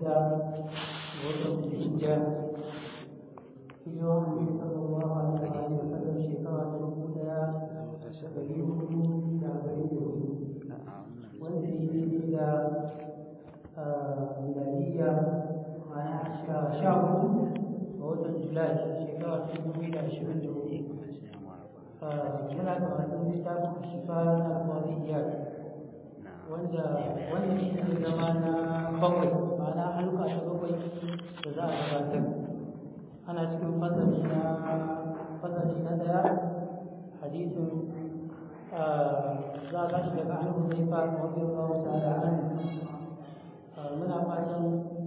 da watan hijja hijiran nabi sallallahu alaihi wa sallam shekara ta dubu daya da dari hudu da dari da hudu wanda ya daidai da miladiya ma'ana sha hudu ga watan julai shekara ta dubu da ashirin da hudu muna karatun littafin shifa na kwariyar wanda wannan shi ne zama na bakwai ma'ana halka ta bakwai da za a gabatar ana cikin fasali na fasali na daya hadisin za a tashi daga an zai fa mafi rawa ta'ala an muna fatan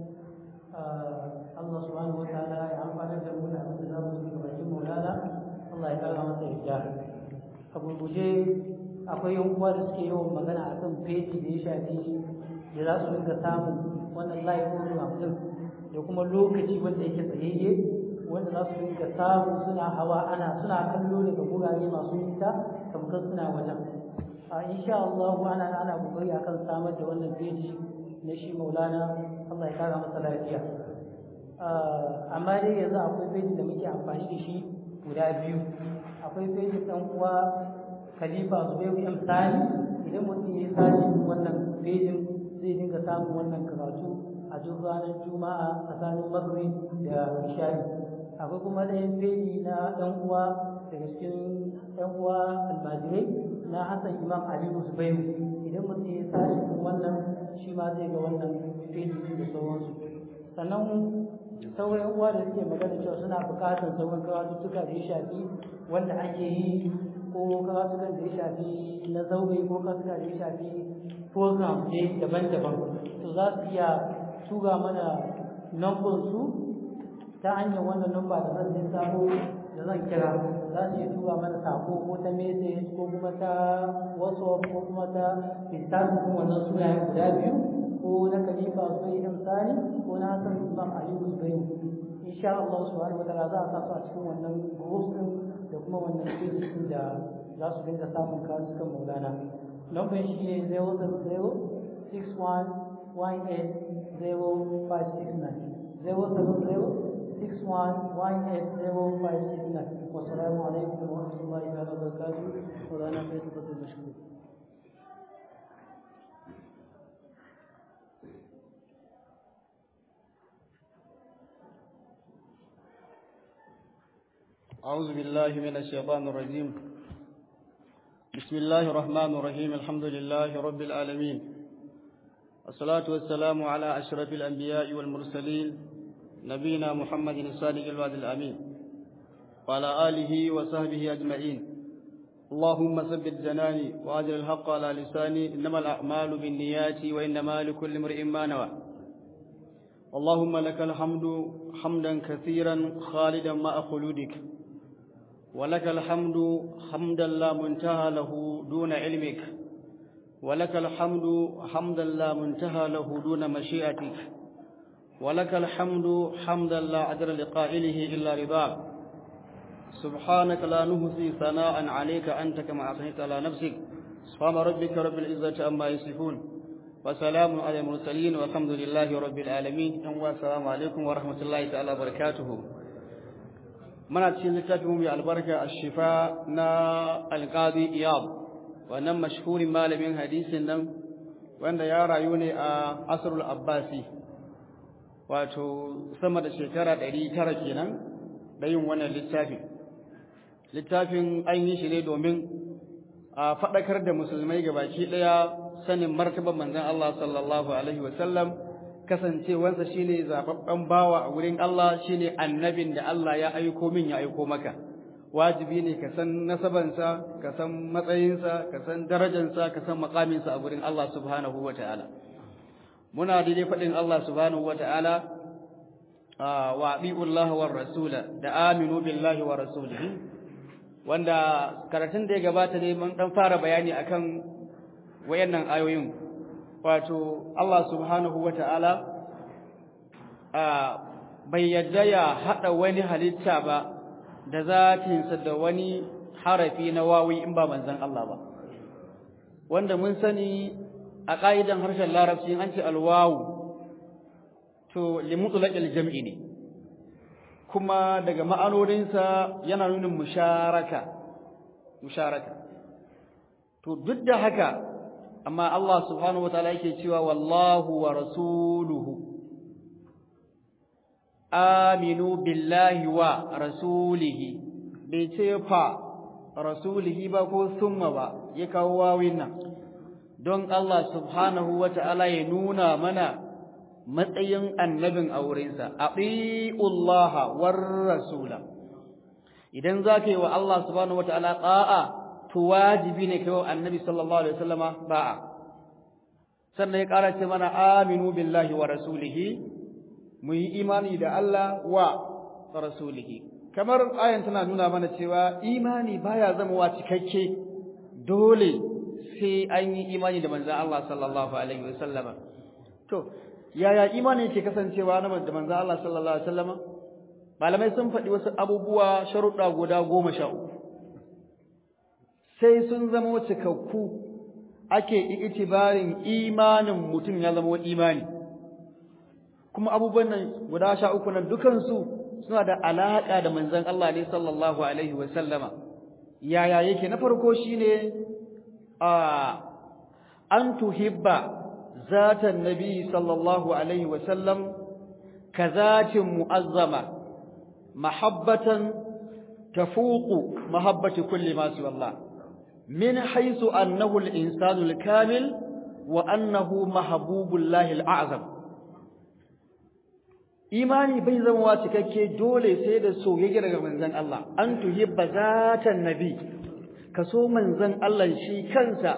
Allah subhanahu wa ta'ala ya amfana da mu da abin da za mu ci bakin maulana Allah ya kara masa yadda a gurguje akwai yan uwa da suke yawan magana a kan feji da ya shafi da za su dinga samun wannan live program din da kuma lokaci wanda yake tsayayye wanda za su dinga samu suna hawa ana suna kallo daga gurare masu nisa tamkar suna wajen a insha Allah ana ana kokari akan samar da wannan feji na shi Maulana Allah ya kara masa lafiya amma dai yanzu akwai feji da muke amfani da shi guda biyu akwai fejin ɗan uwa khalifa zubairu m sani idan mutum ya sashi wannan fejin zai dinga samun wannan karatu a duk ranar juma'a tsakanin maghrib da ishari akwai kuma ɗayan feji na ɗan uwa daga cikin ɗan uwa almajirai na hassan imam aliyu zubairu idan mutum ya sashi wannan shi ma zai ga wannan feji da sauransu sannan sauran uwa da suke magana cewa suna buƙatar sauran karatuttuka da ya shafi wanda ake yi ko karatukan da ya shafi na zaure ko karatuka da ya shafi program ne daban-daban to za su iya tura mana number su ta hanyar wannan number da zan lissafo da zan kira za su iya tura mana sako ko ta message ko kuma ta whatsapp ko kuma ta instagram wannan sunayen guda biyu ko na khalifa zubai amsani ko na hasan imam ali zubai insha Allah subhanahu wa ta'ala za a sa su a cikin wannan group din da kuma wannan page din da za su dinga samun kasukan maulana number shi ne 07061180569 07061180569 والسلام عليكم ورحمة الله تعالى وبركاته مولانا فيصل المشكور أعوذ بالله من الشيطان الرجيم بسم الله الرحمن الرحيم الحمد لله رب العالمين الصلاة والسلام على أشرف الأنبياء والمرسلين نبينا محمد الصادق الوعد الأمين وعلى آله وصحبه أجمعين اللهم ثبت جناني وأجر الحق على لساني إنما الأعمال بالنيات وإنما لكل امرئ ما نوى اللهم لك الحمد حمدا كثيرا خالدا مع خلودك ولك الحمد حمدا لا منتهى له دون علمك ولك الحمد حمدا لا منتهى له دون مشيئتك ولك الحمد حمدا لا عدل لقائله إلا رضاك سبحانك لا نهزي ثناء عليك أنت كما أثنيت على نفسك سبحان ربك رب العزة أما يصفون وسلام على المرسلين والحمد لله رب العالمين والسلام عليكم ورحمة الله تعالى وبركاته muna cikin littafin mai albarka a shifa na alƙadi iyab wannan mashhurin malamin hadisin nan wanda ya rayu ne a asrul abbasi wato sama da shekara ɗari tara kenan da yin wannan littafin littafin an yi shi ne domin a faɗakar da musulmai gabaki ɗaya sanin martaban manzon Allah sallallahu alaihi wasallam kasancewansa shine zababben bawa a wurin Allah shine annabin da Allah ya aiko min ya aiko maka wajibi ne ka san nasabansa ka san matsayinsa ka san darajansa ka san makaminsa a wurin Allah subhanahu wataala muna daidai faɗin Allah subhanahu wataala wa abi'ullahi war rasula da aminu billahi wa rasulihi wanda karatun da ya gabata ne mun dan fara bayani akan wayannan ayoyin wato Allah subhanahu wa ta'ala bai yadda ya haɗa wani halitta ba da zatinsa da wani harafi na wawi in ba manzan Allah ba wanda mun sani a ƙa'idan harshen larabci an ce alwawu to limutlaqil jam'i ne kuma daga ma'anoninsa yana nuna musharaka musharaka to duk da haka amma Allah subhanahu wataala yake cewa wallahu wa rasuluhu aminu billahi wa rasulihi bai ce fa rasulihi ba ko summa ba ya kawo wawin nan don Allah subhanahu wataala ya nuna mana matsayin annabin aurensa atiullaha war rasula idan zaka yi wa Allah subhanahu wataala ta'a to wajibi ne kai wa annabi sallallahu alaihi wasallama ba'a sannan ya ƙara ce mana aminu billahi wa rasulihi mu yi imani da Allah wa rasulihi kamar ayan tana nuna mana cewa imani baya zama cikakke dole sai an yi imani da manzon Allah sallallahu alaihi wasallama to yaya imani ke kasancewa na da manzon Allah sallallahu alaihi wasallama malamai sun faɗi wasu abubuwa sharuɗa guda goma sha uku sai sun zama cikakku ake itibarin imanin mutum ya zama imani kuma abubuwan nan guda sha uku nan dukansu suna da alaƙa da manzon Allah ne sallallahu alaihi wa sallama yaya yake na farko shine a an tuhibba zatan nabi sallallahu alaihi wa sallam kazatin mu'azzama mahabbatan tafuqu mahabbati kulli ma siwa Allah من حيث أنه الإنسان الكامل وأنه محبوب الله الأعظم imani bai zama cikakke dole sai da soyayya daga manzon Allah an tuhibba zatan nabi ka so manzon Allah shi kansa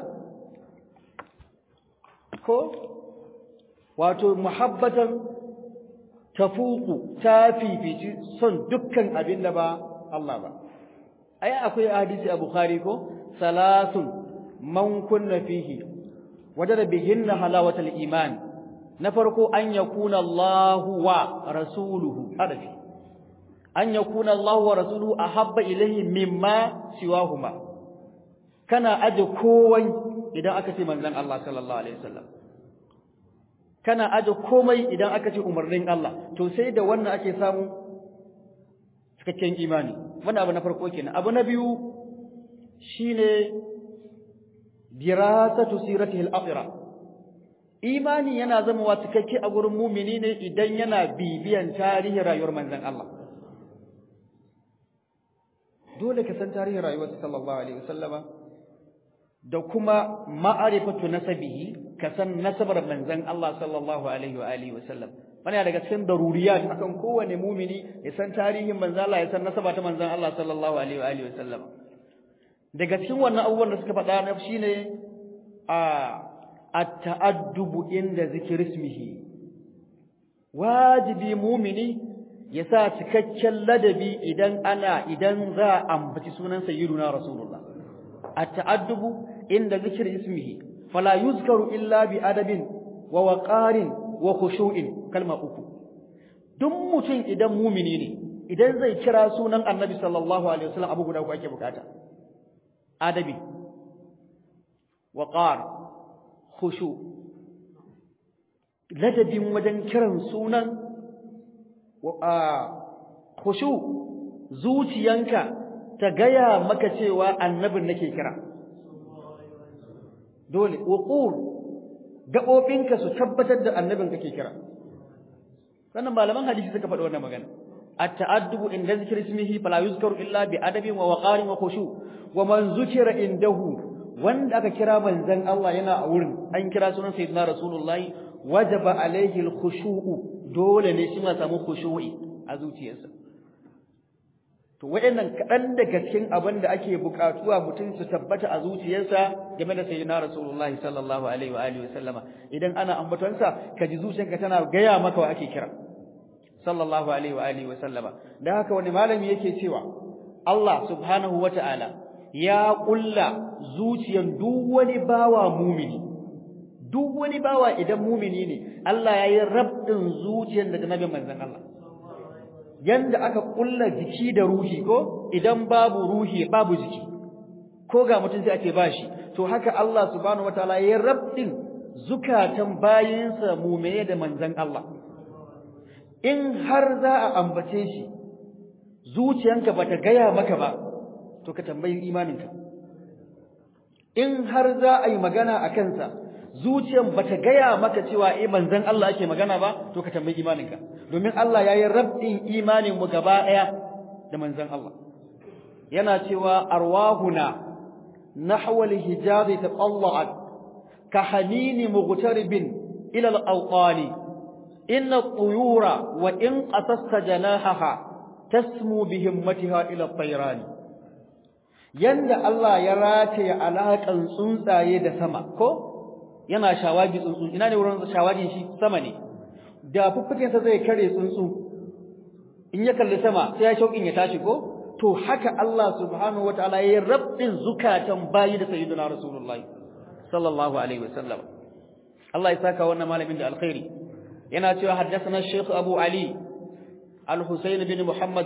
ko wato muhabbatan tafuku ta fifici son dukkan abin da ba Allah ba ai akwai hadisi a Bukhari ko salasun man kunna fihi wajada bihinna halawatal iman na farko an yakuna Allah wa rasuluhu hadafi an yakuna Allah wa rasuluhu ahabba ilayhi mimma siwahuma kana aje kowai idan aka ce manzon Allah sallallahu alaihi wasallam kana aje komai idan aka ce umarnin Allah to sai da wannan ake samu cikakken imani wannan abu na farko kenan abu na biyu shine dirasatu siratihi al-akhirah imani yana zama wa cikakke a gurin mumini ne idan yana bibiyan tarihin rayuwar manzon Allah dole ka san tarihin rayuwar sallallahu alaihi wasallama da kuma ma'arifatu nasabihi ka san nasabar manzon Allah sallallahu alaihi wa alihi wasallam wannan daga cikin daruriyat akan kowane mumini ya san tarihin manzon Allah ya san nasaba ta manzon Allah sallallahu alaihi wa alihi wasallam daga cikin wannan abubuwan da suka faɗa na shine a at-ta'addubu inda zikri ismihi wajibi mumini ya sa cikakken ladabi idan ana idan za a ambaci sunan sayyiduna rasulullah at-ta'addubu inda zikri ismihi fala yuzkaru illa bi adabin wa waqarin wa khushu'in kalma uku duk mutum idan mumini ne idan zai kira sunan annabi sallallahu alaihi wasallam abu guda uku ake bukata adabi waqar khushu ladabin wajen kiran sunan khushu zuciyanka ta gaya maka cewa annabin nake kira dole uqur gabobinka su tabbatar da annabin kake kira wannan malaman hadisi suka faɗi wannan magana at-ta'addubu inda zikri ismihi fala yuzkaru illa bi adabin wa waqarin wa khushu wa man zukira indahu wanda aka kira manzon Allah yana a wurin an kira sunan sayyidina rasulullahi wajaba alaihi al-khushu'u dole ne shi ma samu khushu'i a zuciyarsa to wayannan kadan daga cikin abin da ake bukatuwa mutum su tabbata a zuciyarsa game da sayyidina rasulullahi sallallahu alaihi wa alihi wasallama idan ana ambatonsa ka ji zuciyarka tana gaya maka wa ake kira sallallahu alaihi wa alihi wasallama dan haka wani malami yake cewa Allah subhanahu wata'ala ya kulla zuciyan duk wani bawa mumini duk wani bawa idan mumini ne Allah ya yi rabdin zuciyar daga nabin manzon Allah yanda aka kulla jiki da ruhi ko idan babu ruhi babu jiki ko ga mutum sai ake bashi to haka Allah subhanahu wataala ya rabdin zukatan bayinsa mu'mine da manzon Allah in har za a ambace shi zuciyanka bata gaya maka ba to ka tambayi imaninka in har za a yi magana a kansa zuciyan bata gaya maka cewa eh manzon Allah ake magana ba to ka tambayi imaninka domin Allah yayi rabbin imanin mu gaba daya da manzon Allah yana cewa arwahuna nahwa al-hijab tatalla'at ka hanini mughtaribin ila al-awqani inna at-tuyura wa in qasasta janahaha tasmu bi himmatiha ila at-tayrani yanda Allah ya rataye alaƙan tsuntsaye da sama ko yana shawagi tsuntsu ina ne wurin shawagin shi sama ne da fuffuken sa zai kare tsuntsu in ya kalli sama sai ya shauƙin ya tashi ko to haka Allah subhanahu wataala ya rabbin zukatan bayi da sayyidina rasulullahi sallallahu alaihi wasallam Allah ya saka wannan malamin da alkhairi yana cewa haddathana Sheikh Abu Ali Al-Husayn bin Muhammad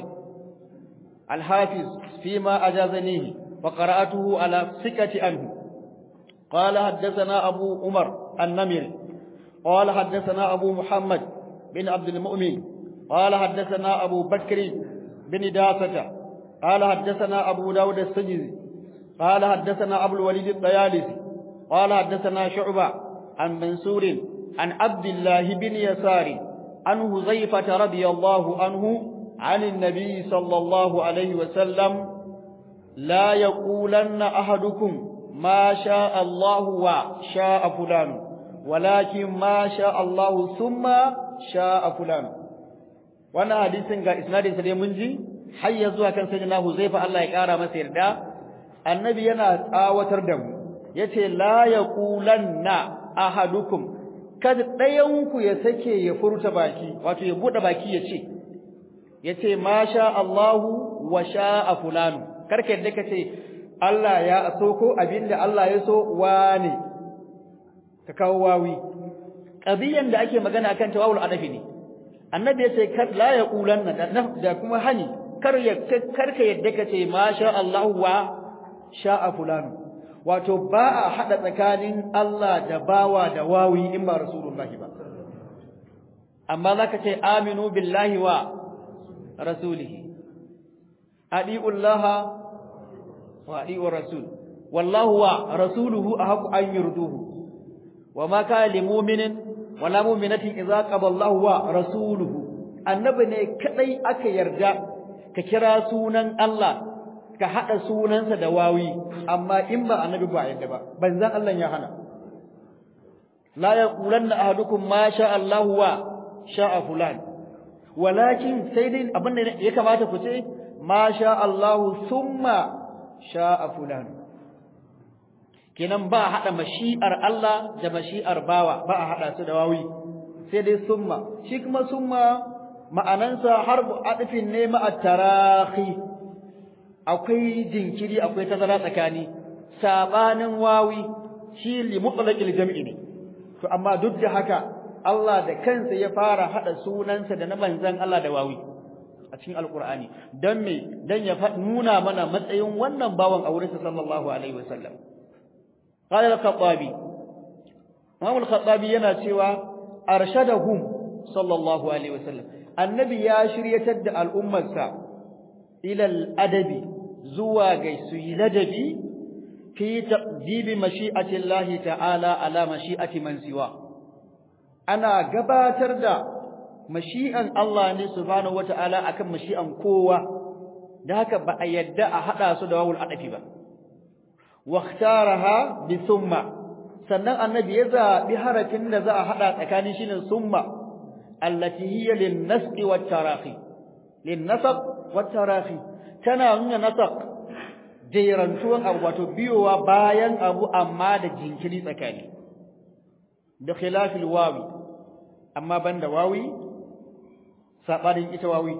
الحافظ فيما أجازنيه وقرأته على سكة عنه قال حدثنا أبو عمر النمري قال حدثنا أبو محمد بن عبد المؤمن قال حدثنا أبو بكر بن داسة قال حدثنا أبو داود السجزي قال حدثنا أبو الوليد الطيالسي قال حدثنا شعبة عن منصور عن عبد الله بن يسار عن هزيفة رضي الله عنه عن النبي صلى الله عليه وسلم لا يقولن أحدكم ما شاء الله وشاء فلان ولكن ما شاء الله ثم شاء فلان وانا حديثن ga isnadin sa dai mun ji har ya zuwa kan sayyidina Huzaifa Allah ya kara masa yarda annabi yana tsawatar da mu yace la yaqulanna ahadukum kada dayan ku ya sake ya furta baki wato ya bude baki ya ce yace ma sha Allahu wa sha'a fulanu karka yadda kace Allah ya so ko abinda Allah ya so wane ka kawo wawi qadiyan da ake magana akan tawawul adafi ne annabi yace kar la yaqulanna da kuma hani kar ya karka yadda kace ma sha Allahu wa sha'a fulanu wato ba a hada tsakanin Allah da bawa da wawi in ba rasulullahi ba amma zaka ce aminu billahi wa rasulihi adi'u Allah wa adi'u rasul wallahu wa rasuluhu ahqqu an yurduhu wama kana lil mu'minin wala mu'minatin idza qada Allah wa rasuluhu annabi ne kadai aka yarda ka kira sunan Allah ka hada sunansa da wawi amma in ba annabi ba yadda ba banzan Allah ya hana la yaqulanna ahadukum ma sha Allah wa sha'a fulan walakin sai dai abin da ya kamata ku ce ma sha Allah thumma sha'a fulan kenan ba hada mashi'ar Allah da mashi'ar bawa ba a hada su da wawi sai dai summa shi kuma summa ma'anansa harbu adfin ne ma'a tarahi akwai jinkiri akwai tazara tsakani sabanin wawi shi li mutlaqil jam'i ne to amma duk da haka Allah da kansa ya fara hada sunansa da na manzon Allah da wawi a cikin alqur'ani dan me dan ya nuna mana matsayin wannan bawan aurensa sallallahu alaihi wasallam qala al-khattabi Imam al-khattabi yana cewa arshadahum sallallahu alaihi wasallam annabi ya shiryatar da al'ummarsa ila al-adabi zuwa ga su yi ladabi fi taqdibi mashi'ati Allah ta'ala ala mashi'ati man siwa ana gabatar da mashi'an Allah ne subhanahu wata'ala akan mashi'an kowa da haka ba a yadda a hada su da wawul adafi ba واختارها بثم sannan annabi ya zabi harafin da za a hada tsakanin shine summa allati hiya lin-nasqi wat-tarahi lin-nasq wat-tarahi tana nuna nasaq jerantuwan abu wato biyowa bayan abu amma da jinkiri tsakani da khilafil wawi amma banda wawi sabarin ita wawi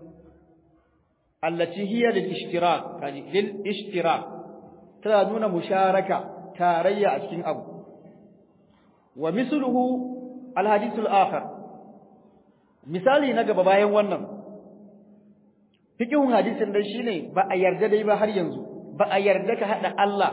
allati hiya lil-ishtirak kaji lil-ishtirak tana nuna musharaka tarayya a cikin abu wa misluhu alhadithul akhar misali na gaba bayan wannan fikihun hadisin dai shine ba a yarda dai ba har yanzu ba a yarda ka hada Allah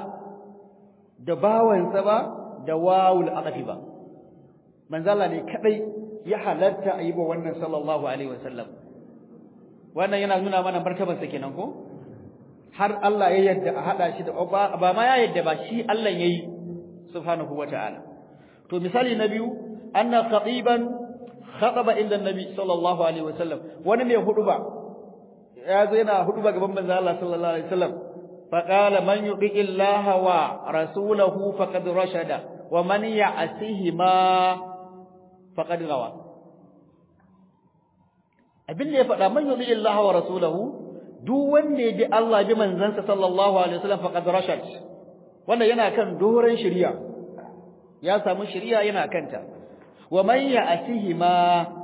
da bawansa ba da wawul aqfi ba manzo Allah ne kadai ya halatta a yi wa wannan sallallahu alaihi wasallam wannan yana nuna mana martabarsa kenan ko har Allah ya yadda a hada shi da ba ma ya yadda ba shi Allah yayi subhanahu wataala to misali na biyu anna khatiban khataba inda nabi sallallahu alaihi wasallam wani mai huduba ya zo yana huduba gaban manzo Allah sallallahu alaihi wasallam fa qala man yuqi illaha wa rasulahu faqad rashada wa man ya'sihi ma faqad gawa abin da ya faɗa man yuqi illaha wa rasulahu duk wanda ya bi Allah bi manzansa sallallahu alaihi wasallam faqad rashad wanda yana kan doren shari'a ya samu shari'a yana kanta wa man ya'sihi ma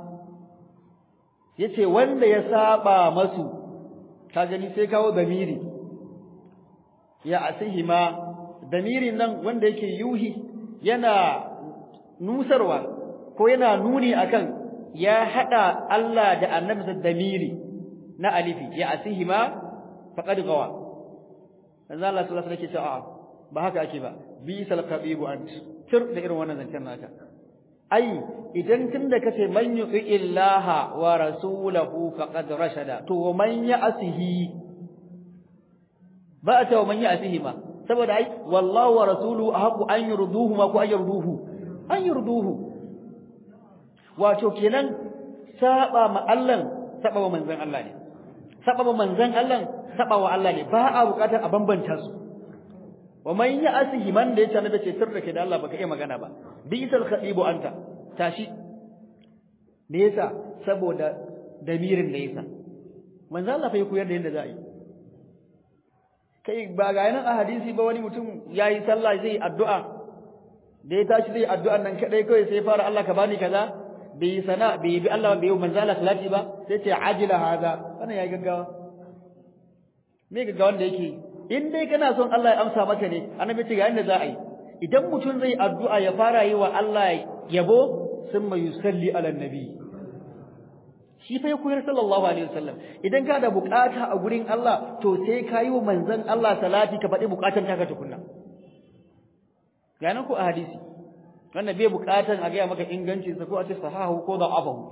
yace wanda ya saba masu ka gani sai kawo damiri ya'sihi ma damirin nan wanda yake yuhi yana nusarwa ko yana nuni akan ya hada Allah da annabi damiri na alifi ya'sihi ma faqad gawa manzo Allah sallallahu alaihi wasallam ba haka ake ba bisal qabibu ant tir da irin wannan zancen naka ai idan tunda kace man yuti illaha wa rasulahu faqad rashada to man ya'sihi ba ta man ya'sihi ma saboda ai wallahu wa rasuluhu ahqu an yurduhu ma ku an yurduhu an yurduhu wato kenan saba ma Allah saba wa manzon Allah ne saba wa manzon Allah saba wa Allah ne ba a bukatar a bambanta su wa man ya'sihi man da yace annabi ce sirrake da Allah baka iya magana ba bisal khatibu anta tashi me yasa saboda damirin da yasa manzo Allah fa ya koyar da yadda za a yi kai ba ga yanan a hadisi ba wani mutum yayi sallah zai addu'a da ya tashi zai addu'an nan kadai kai sai fara Allah ka bani kaza bai sana bai bi Allah bai manzo Allah salati ba sai ce ajila hada wannan yayi gaggawa me gaggawan da yake in dai kana son Allah ya amsa maka ne annabi ce ga yanda za a yi idan mutum zai addu'a ya fara yi wa Allah yabo summa yusalli ala nabi shi fa ya koyar sallallahu alaihi wasallam idan ka da bukata a gurin Allah to sai ka yi wa manzon Allah salati ka faɗi bukatan taka tukunna ganin ku a hadisi wannan bai bukatan a gaya maka ingancin sa ko a ce sahahu ko da afahu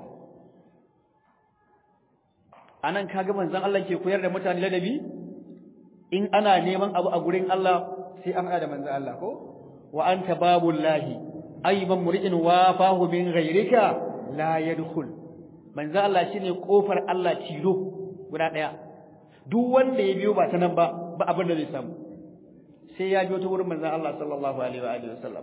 anan kaga manzon Allah ke koyar da mutane ladabi in ana neman abu a gurin Allah sai an da manzon Allah ko wa anta babullahi ayban muri'in wafahu min ghayrika la yadkhul manzon Allah shine kofar Allah tilo guda daya duk wanda ya biyo ba ta nan ba ba abin da zai samu sai ya biyo ta wurin manzon Allah sallallahu alaihi wa alihi wasallam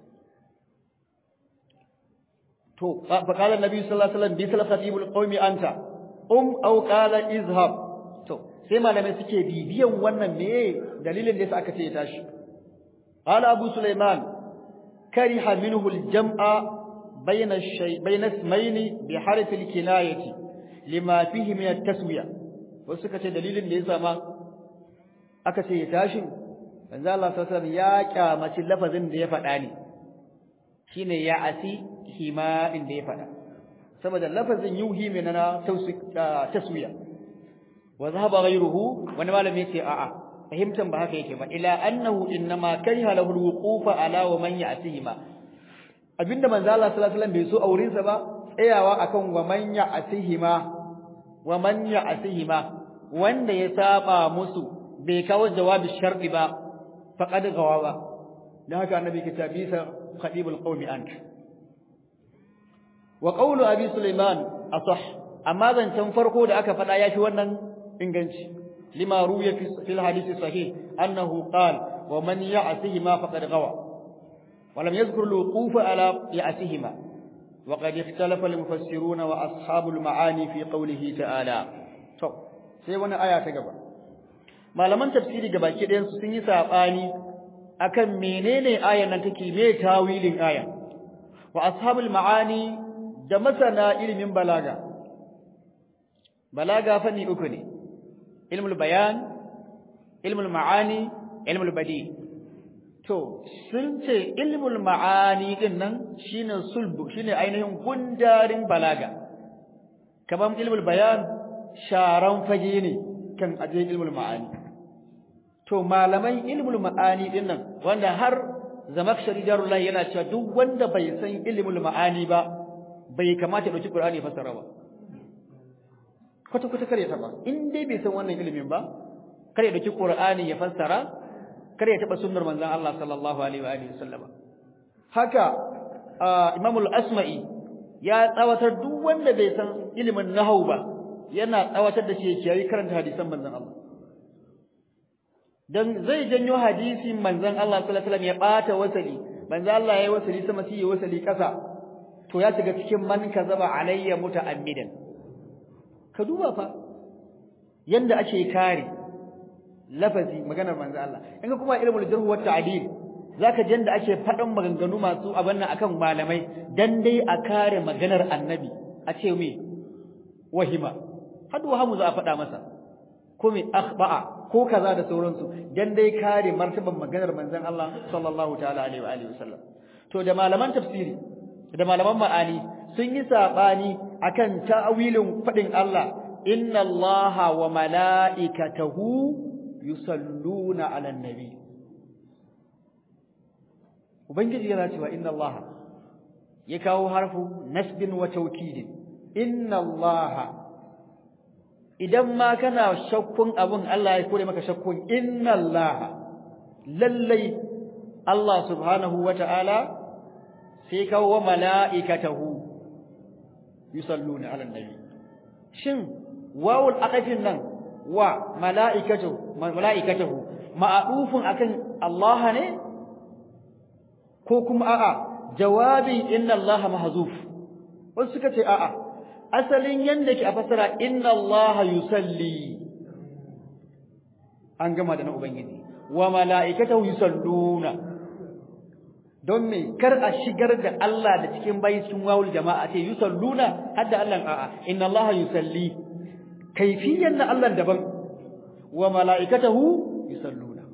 to fa qala annabi sallallahu alaihi wasallam bi salafatibul qaumi anta um aw qala izhab to sai malamai suke bibiyan wannan me dalilin da yasa aka ce ya tashi qala abu sulaiman kariha minhu al-jam'a bayna shay bayna ismayn bi harf al-kinayati lima fihi min at-taswiya wasu suka ce dalilin da yasa ma aka ce ya tashi manzo Allah sallallahu alaihi wasallam ya kyamaci lafazin da ya faɗa ne shine ya asi hima din da ya faɗa saboda lafazin yuhi min na taswiya wa zahaba ghayruhu wani malami yace a'a fahimtan ba haka yake ba ila annahu innama kariha lahu alwuqufa ala wa man ya'tihima abinda manzo Allah sallallahu alaihi wasallam bai so aurin sa ba tsayawa akan wa man ya'tihima wa man ya'tihima wanda ya saba musu bai kawo jawabi shar'i ba faqad gawawa dan haka annabi ke tabisa khadibul qaumi anta wa qawlu abi sulaiman asah amma zancan farko da aka fada yafi wannan inganci lima ruya fil hadith sahih annahu qala wa man ya'sihima faqad gawa wa lam yadhkur al-wuquf ala ya'sihima wa qad ikhtalafa al-mufassirun wa ashabul ma'ani fi qawlihi ta'ala to sai wani aya ta gaba malaman tafsiri gabaki ɗayan su sun yi sabani akan menene ayan nan take me tawilin aya wa ashabul ma'ani da masana ilimin balaga balaga fanni uku ne ilmul bayan ilmul ma'ani ilmul badi to sun ce ilmul ma'ani din nan shine sulbu shine ainihin gundarin balaga kaman ilmul bayan sharan fage ne kan aje ilmul ma'ani to malaman ilmul ma'ani din nan wanda har zamakshari jarullahi yana cewa duk wanda bai san ilmul ma'ani ba bai kamata ya dauki Qur'ani ya fassara ba kwata kwata kare ta ba in dai bai san wannan ilimin ba kare ya dauki Qur'ani ya fassara kare ya taba sunnar manzon Allah sallallahu alaihi wa alihi wasallama haka Imam al-Asma'i ya tsawatar duk wanda bai san ilimin nahwu ba yana tsawatar da shi ya kiyaye karanta hadisan manzon Allah dan zai janyo hadisin manzon Allah sallallahu alaihi wasallam ya bata wasali manzon Allah yayi wasali sama sai ya wasali kasa to ya shiga cikin man kazaba alayya muta'ammidan ka duba fa yanda ake kare lafazi maganar manzon Allah in ka kuma ilmul jarh wa ta'dil zaka ji yanda ake fadan maganganu masu abin nan akan malamai dan dai a kare maganar annabi a ce me wahima hadu wahamu za a faɗa masa ko me akhba'a ko kaza da sauransu dan dai kare martaban maganar manzon Allah sallallahu ta'ala alaihi wa alihi wasallam to da malaman tafsiri da malaman ma'ani sun yi sabani akan ta'awilin fadin Allah inna Allaha wa mala'ikatahu yusalluna 'alan nabi ubangiji yana cewa inna Allaha ya kawo harfu nasbin wa tawkidin inna Allaha idan ma kana shakkun abun Allah ya kore maka shakkun inna Allah lallai Allah subhanahu wata'ala sai kawo wa mala'ikatahu yusalluna 'alan nabi shin wawul aqafin nan wa mala'ikatu mala'ikatahu ma'rufun akan Allah ne ko kuma a'a jawabin inna Allah mahzuf wasu suka ce a'a asalin yanda ke a fasara inna Allah yusalli an gama da na ubangiji wa mala'ikatahu yusalluna don me kar a shigar da Allah da cikin bayi cikin wawul jama'a ce yusalluna hadda Allah a'a inna Allah yusalli kaifiyan na Allah daban wa mala'ikatahu yusalluna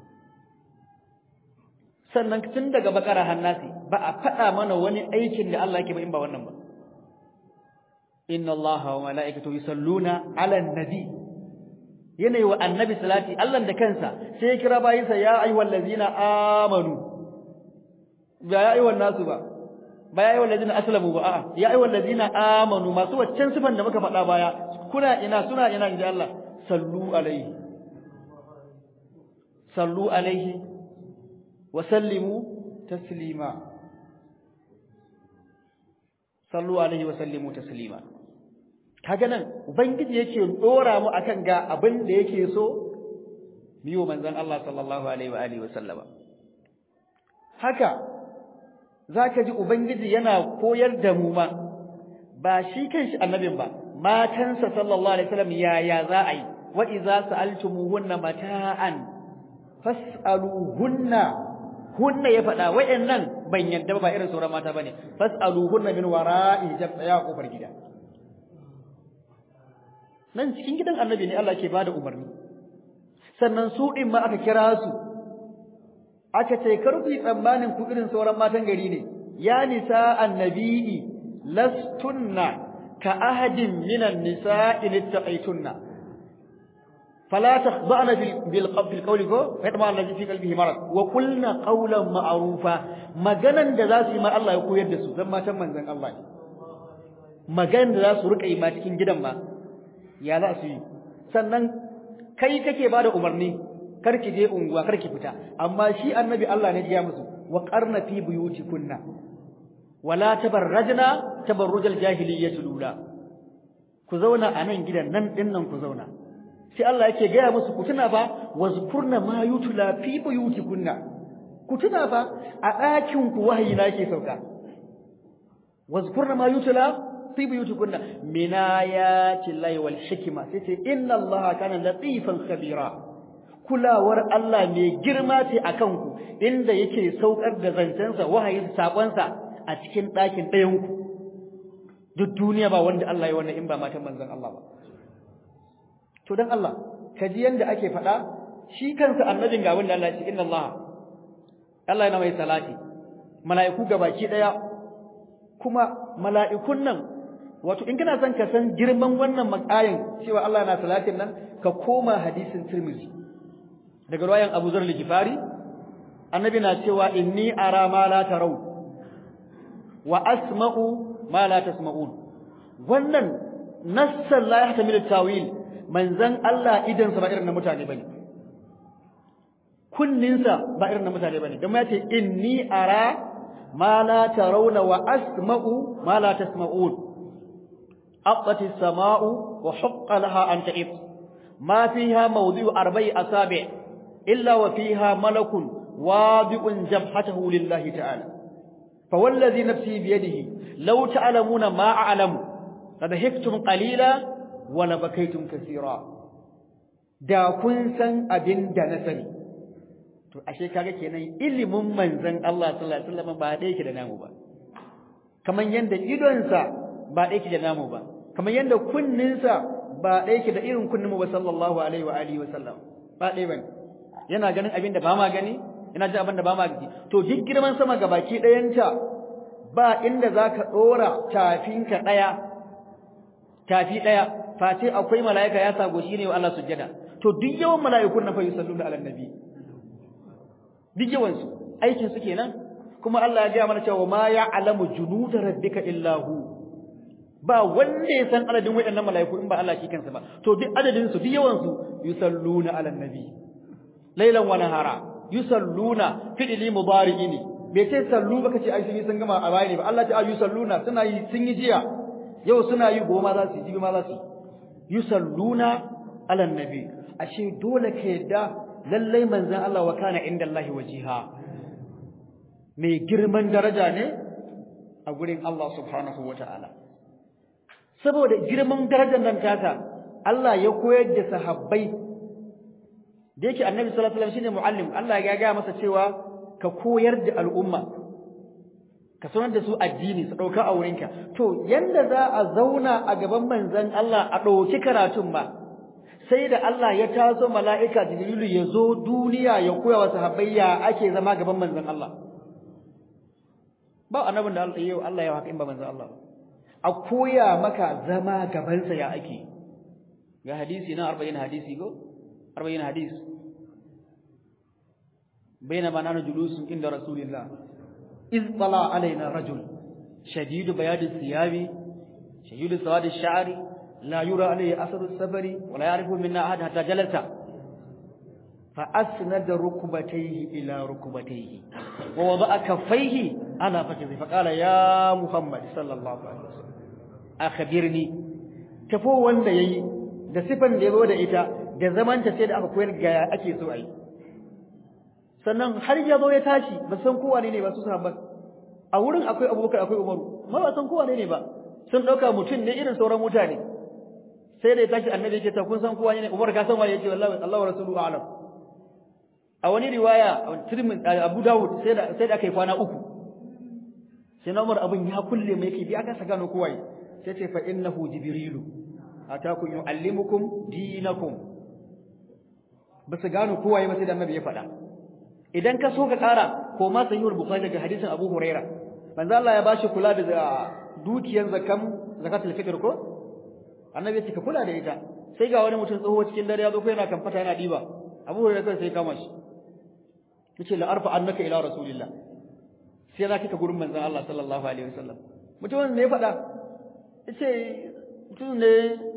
sannan tun daga bakara hannasi ba a faɗa mana wani aikin da Allah yake ba in ba wannan ba inna allaha wa mala'ikatahu yusalluna 'alan nabi yanayi wa annabi salati Allah da kansa sai ya kira bayinsa ya ayyuhal ladzina amanu ba ya ayyuhan nasu ba ba ya ayyuhal ladzina aslamu ba a'a ya ayyuhal ladzina amanu masu waccan sifan da muka faɗa baya kuna ina suna ina inji Allah sallu alaihi sallu alaihi wa sallimu taslima sallu alaihi wa sallimu taslima kaga nan ubangiji yake dora mu akan ga abin da yake so biyo manzon Allah sallallahu alaihi wa alihi wa sallama haka zaka ji ubangiji yana koyar da mu ma ba shi kanshi annabin ba matansa sallallahu alaihi wasallam yaya za a yi wa idza sa'altumuhunna mata'an fas'aluhunna hunna ya faɗa wayannan ban yadda ba irin sauran mata bane fas'aluhunna min wara'i ya kofar gida nan cikin gidan annabi ne Allah ke bada umarni sannan su din ma aka kira su aka ce kar ku yi tsammanin ku irin sauran matan gari ne ya nisa annabi lastunna ka ahadin minan nisa'i littaqaytunna فلا تخضعن بالقول كو فيطمع الذي في قلبه مرض وقلنا قولا معروفا maganan da zasu yi ma Allah ya koyar da su zan matan manzon Allah ne maganan da zasu rika yi ma cikin gidan ma ya za su yi sannan kai kake bada umarni kar ki je unguwa kar ki fita amma shi annabi Allah ne ya musu wa qarna fi buyutikunna wala tabarrajna tabarrujal jahiliyyati lula ku zauna a nan gidan nan dinnan ku zauna sai Allah yake gaya musu ku tuna fa wazkurna ma yutla fi buyutikunna ku tuna fa a ɗakin ku wahayi na yake sauka wazkurna ma yutla fi buyutikunna min ayati llahi wal hikma sai ce inna allaha kana latifan khabira kulawar Allah mai girma ce akan ku inda yake saukar da zancensa wahayin sakonsa a cikin ɗakin ɗayan ku duk duniya ba wanda Allah ya wannan in ba matan manzon Allah ba to dan Allah kaji yanda ake faɗa shi kansa annabin ga wanda Allah ya ce inna Allah Allah yana mai salati mala'iku gabaki daya kuma mala'ikun nan wato in kana son ka san girman wannan makayin cewa Allah yana salatin nan ka koma hadisin Tirmidhi daga ruwayan Abu Zar al-Ghifari annabi na cewa inni ara ma la tarau wa asma'u ma la tasma'un wannan nassan la yahtamilu tawil manzan Allah idan sa ba irin na mutane bane kunninsa ba irin na mutane bane dan ya ce inni ara ma la tarawna wa asma'u ma la tasma'un aqati as-sama'u wa haqqa laha an ta'ib ma fiha mawdi'u arba'i asabi' illa wa fiha malakun wadi'un jabhatahu lillahi ta'ala fa wallazi nafsi bi yadihi law ta'lamuna ma a'lamu ladahiktum qalila wa labakaytum kaseera da kun san abin da na sani to ashe kaga kenan ilimin manzon Allah sallallahu alaihi wasallam ba da yake da namu ba kaman yanda idonsa ba da yake da namu ba kaman yanda kunninsa ba da yake da irin kunninmu ba sallallahu alaihi wa alihi wasallam ba dai bane yana ganin abin da ba ma gani yana ji abin da ba ma gani to duk girman sama gabaki dayanta ba inda zaka dora tafinka daya tafi daya face akwai malaika ya sago shi ne wa Allah sujjada to duk yawan malaikun na fa yusalluna ala nabi duk yawan su aikin su kenan kuma Allah ya ga mana cewa ma ya'lamu junuda rabbika illa hu ba wanda ya san adadin waɗannan malaiku in ba Allah shi kansa ba to duk adadin su duk yawan su yusalluna ala nabi laylan wa nahara yusalluna fi'li mudari'i ne bai ce sallu baka ce ai sun yi sun gama a baya ne ba Allah ta ayu salluna suna yi sun yi jiya yau suna yi goma za su yi jibi ma za su yi yusalluna ala nabi ashe dole ka yadda lallai manzon Allah wa kana inda Allah wajiha mai girman daraja ne a gurin Allah subhanahu wata'ala saboda girman darajar nan tata Allah ya koyar da sahabbai da yake annabi sallallahu alaihi wasallam shine muallim Allah ya ga masa cewa ka koyar da al'umma ka sanar da su addini su dauka a wurinka to yanda za a zauna a gaban manzon Allah a dauki karatun ba sai da Allah ya taso mala'ika Jibrilu ya zo duniya ya koya wa sahabbai ya ake zama gaban manzon Allah ba annabin da Allah yau Allah ya haka in ba manzon Allah a koya maka zama gaban sa ya ake ga hadisi na 40 hadisi go 40 hadis بينما نحن جلوس عند رسول الله إذ طلع علينا رجل شديد بياض الثياب شديد سواد الشعر لا يرى عليه أثر السفر ولا يعرف منا أحد حتى جلس فأسند ركبتيه إلى ركبتيه ووضع كفيه على فخذه فقال يا محمد صلى الله عليه وسلم أخبرني tafo wanda yayi da sifan da yazo da ita da zaman ta sai da aka koyar ga ake so ai sannan har ya zo ya tashi ba san kowa ne ba su sahabban a wurin akwai Abubakar akwai Umaru ma ba san kowa ne ba sun dauka mutum ne irin sauran mutane sai da ya tashi annabi yake ta kun san kowa ne Umar ka san waye yake wallahi Allah wa rasuluhu a'lam a wani riwaya Tirmidhi Abu Dawud sai da sai da kai kwana uku sai Umar abin ya kulle mai yake bi aka saka no kowa sai ce fa innahu jibrilu ataku yuallimukum dinakum ba su gano kowa ba sai da annabi ya faɗa idan ka so ka ƙara ko ma sahihul bukhari daga hadisin Abu Huraira manzo Allah ya bashi kula da dukiyar zakam zakatul fitr ko annabi ya ce ka kula da ita sai ga wani mutum tsoho cikin dare ya zo ko yana kamfata yana diba Abu Huraira kai sai kama shi yace la arfa annaka ila rasulillah sai za kika gurin manzon Allah sallallahu alaihi wasallam mutumin ne ya faɗa yace mutum ne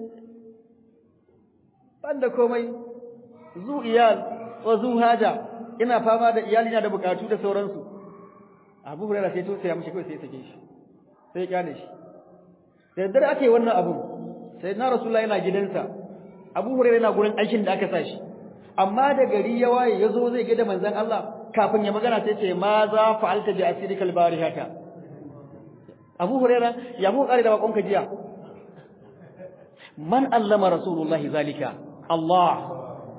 banda komai zu iyal wa zu haja ina fama da iyali na da bukatu da sauransu Abu Hurairah sai to sai ya mishi kai sai sake shi sai ya kyale shi da daddare ake wannan abun sai na Rasulullah yana gidansa Abu Hurairah yana gurin aikin da aka sa shi amma da gari ya waye yazo zai ga da manzon Allah kafin ya magana sai ce ma za fa'alta bi asirikal barihata Abu Hurairah ya mu kare da bakonka jiya man allama Rasulullah zalika Allah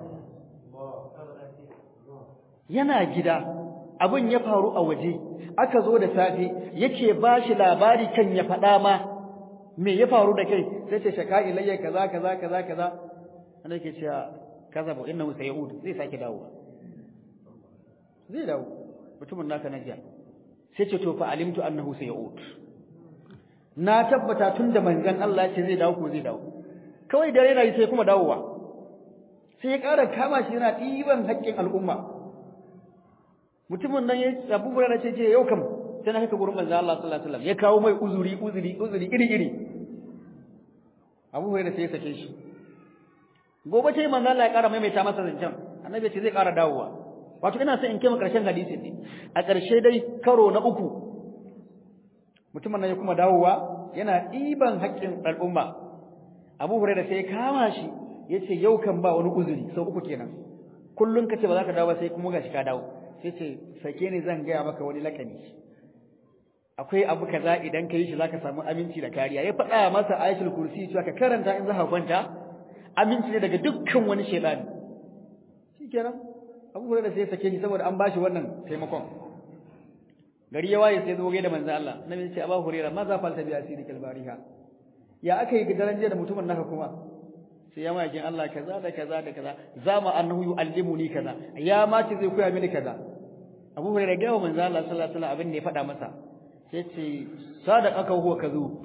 yana gida abin ya faru a waje aka zo da safe yake bashi labari kan ya faɗa ma me ya faru da kai sai ce shaka ilayya kaza kaza kaza kaza ana yake cewa kaza ba innahu sayud zai sake dawo zai dawo mutumin naka na jiya sai ce to fa alimtu annahu sayud na tabbata tunda manzon Allah ya ce zai dawo ko zai dawo kawai dare na yi sai kuma dawowa sai ya ƙara kama shi yana ɗiban haƙƙin al'umma mutumin nan ya Abu Hurairah ce yau kam sai na kai gurin manzo Allah sallallahu alaihi wasallam ya kawo mai uzuri uzuri uzuri iri iri Abu Hurairah sai ya sake shi gobe ce manzo Allah ya ƙara maimaita masa zancen annabi ce zai ƙara dawowa wato ina son in kai mu ƙarshen hadisin ne a ƙarshe dai karo na uku mutumin nan ya kuma dawowa yana ɗiban haƙƙin al'umma Abu Hurairah sai ya kama shi yace yau kan ba wani uzuri sau uku kenan kullun kace ba za ka dawo ba sai kuma gashi ka dawo sai ce sake ni zan gaya maka wani lakani akwai abu kaza idan ka yi shi zaka samu aminci da kariya ya faɗa masa ayatul kursi cewa ka karanta in za ka kwanta aminci ne daga dukkan wani shaytani shikenan Abu Hurairah sai ya sake shi saboda an bashi wannan taimakon gari ya waye sai zo ga da manzo Allah nabi ya ce Abu Hurairah ma za falta bi asirikal bariha ya aka yi daren jiya da mutumin naka kuma sai ya makin Allah kaza da kaza da kaza zama annahu yu'allimuni kaza ya ma ce zai koya mini kaza Abu Hurairah ga manzo Allah sallallahu alaihi wasallam abin da ya faɗa masa sai ce sadaqaka huwa kazu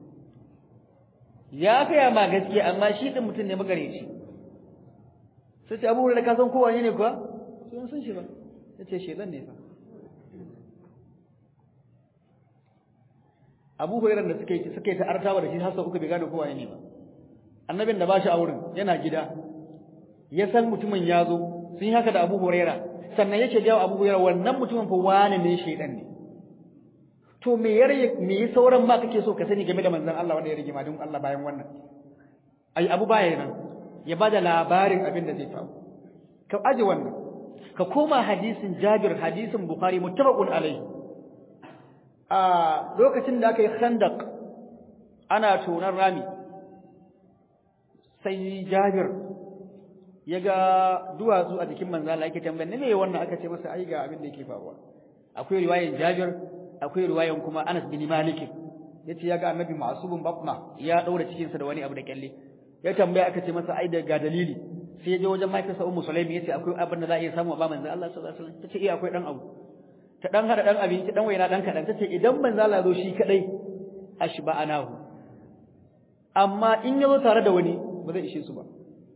ya kaya ma gaskiya amma shi din mutum ne magareci sai ce Abu Hurairah ka san kowa ne kuwa sai san shi ba yace shedan ne fa Abu Hurairah da suke suke ta artawa da shi har sau uku bai gane kowa ne ba annabin da ba shi a wurin yana gida ya san mutumin ya zo sun yi haka da Abu Huraira sannan yake jawo Abu Huraira wannan mutumin fa wani ne shaidan ne to me ya me ya sauran ma kake so ka sani game da manzon Allah wanda ya rige madun Allah bayan wannan ai Abu baya nan ya bada labarin abin da zai faru ka aje wannan ka koma hadisin Jabir hadisin Bukhari muttafaqun alaihi a lokacin da aka yi khandaq ana tonar rami sai Jabir ya ga duwatsu a jikin manzo Allah yake tambayar ne me wannan aka ce masa ai ga abin da yake faruwa akwai riwayan Jabir akwai riwayan kuma Anas bin Malik yace ya ga Annabi Ma'subun Batna ya daura cikin sa da wani abu da kyalle ya tambaya aka ce masa ai da ga dalili sai ya je wajen mahaifiyarsa Ummu Sulaimi yace akwai abin da za a iya samu ba manzo Allah sallallahu alaihi wasallam tace eh akwai dan abu ta dan hada dan abinci dan waina dan kadan tace idan manzo Allah zo shi kadai ashba anahu amma in yazo tare da wani ba zai ishe su ba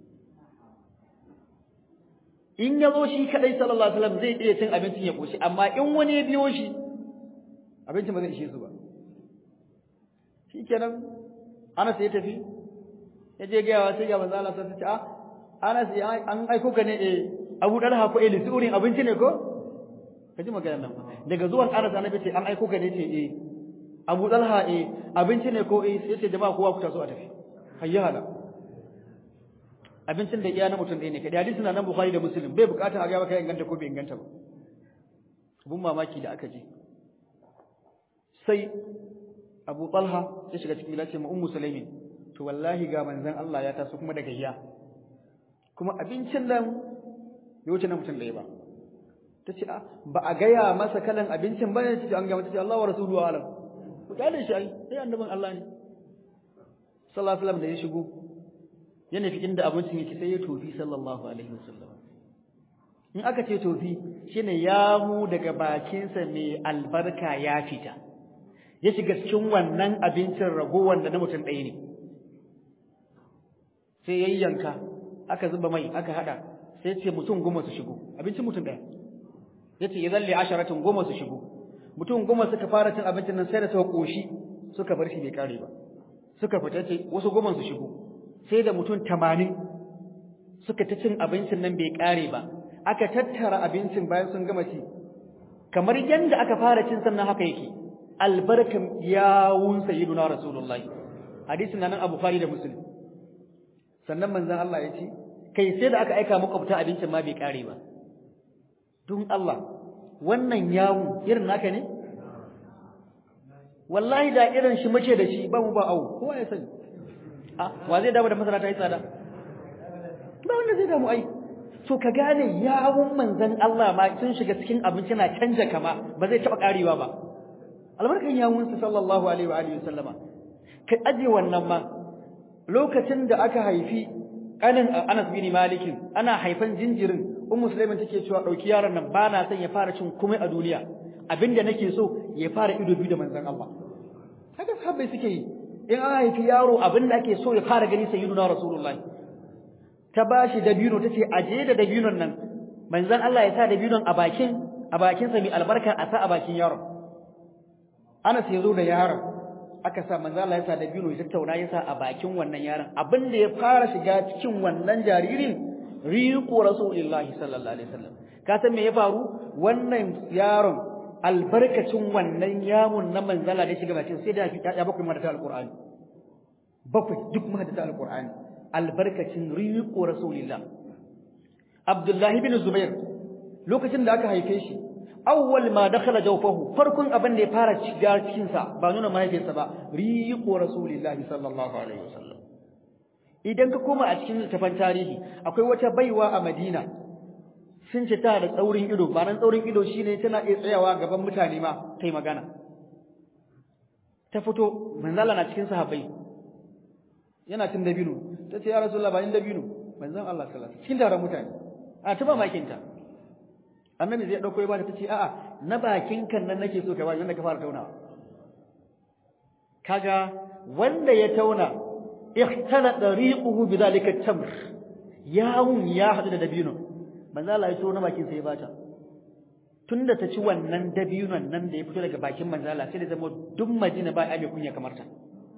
in ya zo shi kadai sallallahu alaihi wasallam zai iya cin abincin ya koshi amma in wani ya biyo shi abincin ba zai ishe su ba shikenan Anas ya tafi ya je ga yawa sai ga manzo Allah sai ta ce ah Anas an aiko ka ne eh Abu Dalha ko Eli surin abinci ne ko kaji magana nan daga zuwan Anas annabi ce an aiko ka ne ce eh Abu Dalha eh abinci ne ko eh sai ce jama'a kowa ku taso a tafi hayya abincin da iya na mutum ɗaya ne kadai hadisi na nan Bukhari da Muslim bai bukatar a ga maka inganta ko bai inganta ba abun mamaki da aka ji sai Abu Talha ya shiga cikin gida ce ma Ummu Sulaimin to wallahi ga manzon Allah ya taso kuma daga hiya kuma abincin nan bai wuce na mutum ɗaya ba tace a ba a gaya masa kalan abincin ba ne tace an ga mata ce Allah wa rasuluhu alam ku dale shi ai sai annabin Allah ne sallallahu alaihi wasallam da ya shigo ya nufi inda abincin yake sai ya tofi sallallahu alaihi wasallam in aka ce tofi shine ya mu daga bakinsa mai albarka ya fita ya shiga cikin wannan abincin ragowar da na mutum ɗaya ne sai ya yanka aka zuba mai aka hada sai ce mutum goma su shigo abincin mutum ɗaya ya ce ya zalle asharatin goma su shigo mutum goma suka fara cin abincin nan sai da suka ƙoshi suka bar shi bai kare ba suka fita ce wasu goma su shigo sai da mutum tamanin suka ta cin abincin nan bai kare ba aka tattara abincin bayan sun gama ci kamar yadda aka fara cin sannan haka yake albarkan yawun sayyiduna rasulullahi hadisin nan abu bukhari da muslim sannan manzon Allah ya ce kai sai da aka aika makwabta abincin ma bai kare ba don Allah wannan yawu irin naka ne wallahi da irin shi muke da shi ba mu ba awu kowa ya sani wa zai damu da masara ta yi tsada ba wanda zai damu ai to ka gane yawun manzon Allah ma sun shiga cikin abinci na canja kama ba zai taba karewa ba albarkan yawun sa sallallahu alaihi wa alihi wasallama ka aje wannan ma lokacin da aka haifi kanin Anas bin Malik ana haifan jinjirin ummu Sulaiman take cewa dauki yaron nan ba na son ya fara cin komai a duniya abinda nake so ya fara ido biyu da manzon Allah haka sahabbai suke yi in an haifi yaro abin da ake so ya fara gani sayyiduna rasulullahi ta bashi dabino tace aje da dabinon nan manzon Allah ya sa dabinon a bakin a bakin sa mai albarka a sa a bakin yaron Anas ya zo da yaron aka sa manzo Allah ya sa dabino ya tattauna ya sa a bakin wannan yaron abin da ya fara shiga cikin wannan jaririn riqu rasulullahi sallallahu alaihi wasallam ka san me ya faru wannan yaron albarkacin wannan yamun na manzala da shiga bakin sai da ya bakwai madata alqur'ani bakwai duk madata alqur'ani albarkacin riqu rasulillah abdullahi bin zubair lokacin da aka haife shi awwal ma dakhala jawfahu farkon abin da ya fara shiga cikin sa ba nuna mahaifinsa ba riqu rasulillahi sallallahu alaihi wasallam idan ka koma a cikin littafin tarihi akwai wata baiwa a Madina sun ce ta da tsaurin ido ba nan tsaurin ido shine tana iya tsayawa gaban mutane ma kai magana ta fito manzala na cikin sahabbai yana cin dabino ta ce ya rasulullah ba in dabino manzon Allah sallallahu alaihi wasallam cikin taron mutane a ta ba makinta annabi zai dauko ya bata tace a'a na bakin kan nan nake so ka bani wanda ka fara taunawa kaga wanda ya tauna ikhtala dariquhu bidhalika at-tamr yawun ya hadu da dabino manzo Allah ya tona bakin sai ya bata tunda ta ci wannan dabinon nan da ya fito daga bakin manzo Allah sai da zama duk Madina ba ai kunya kamar ta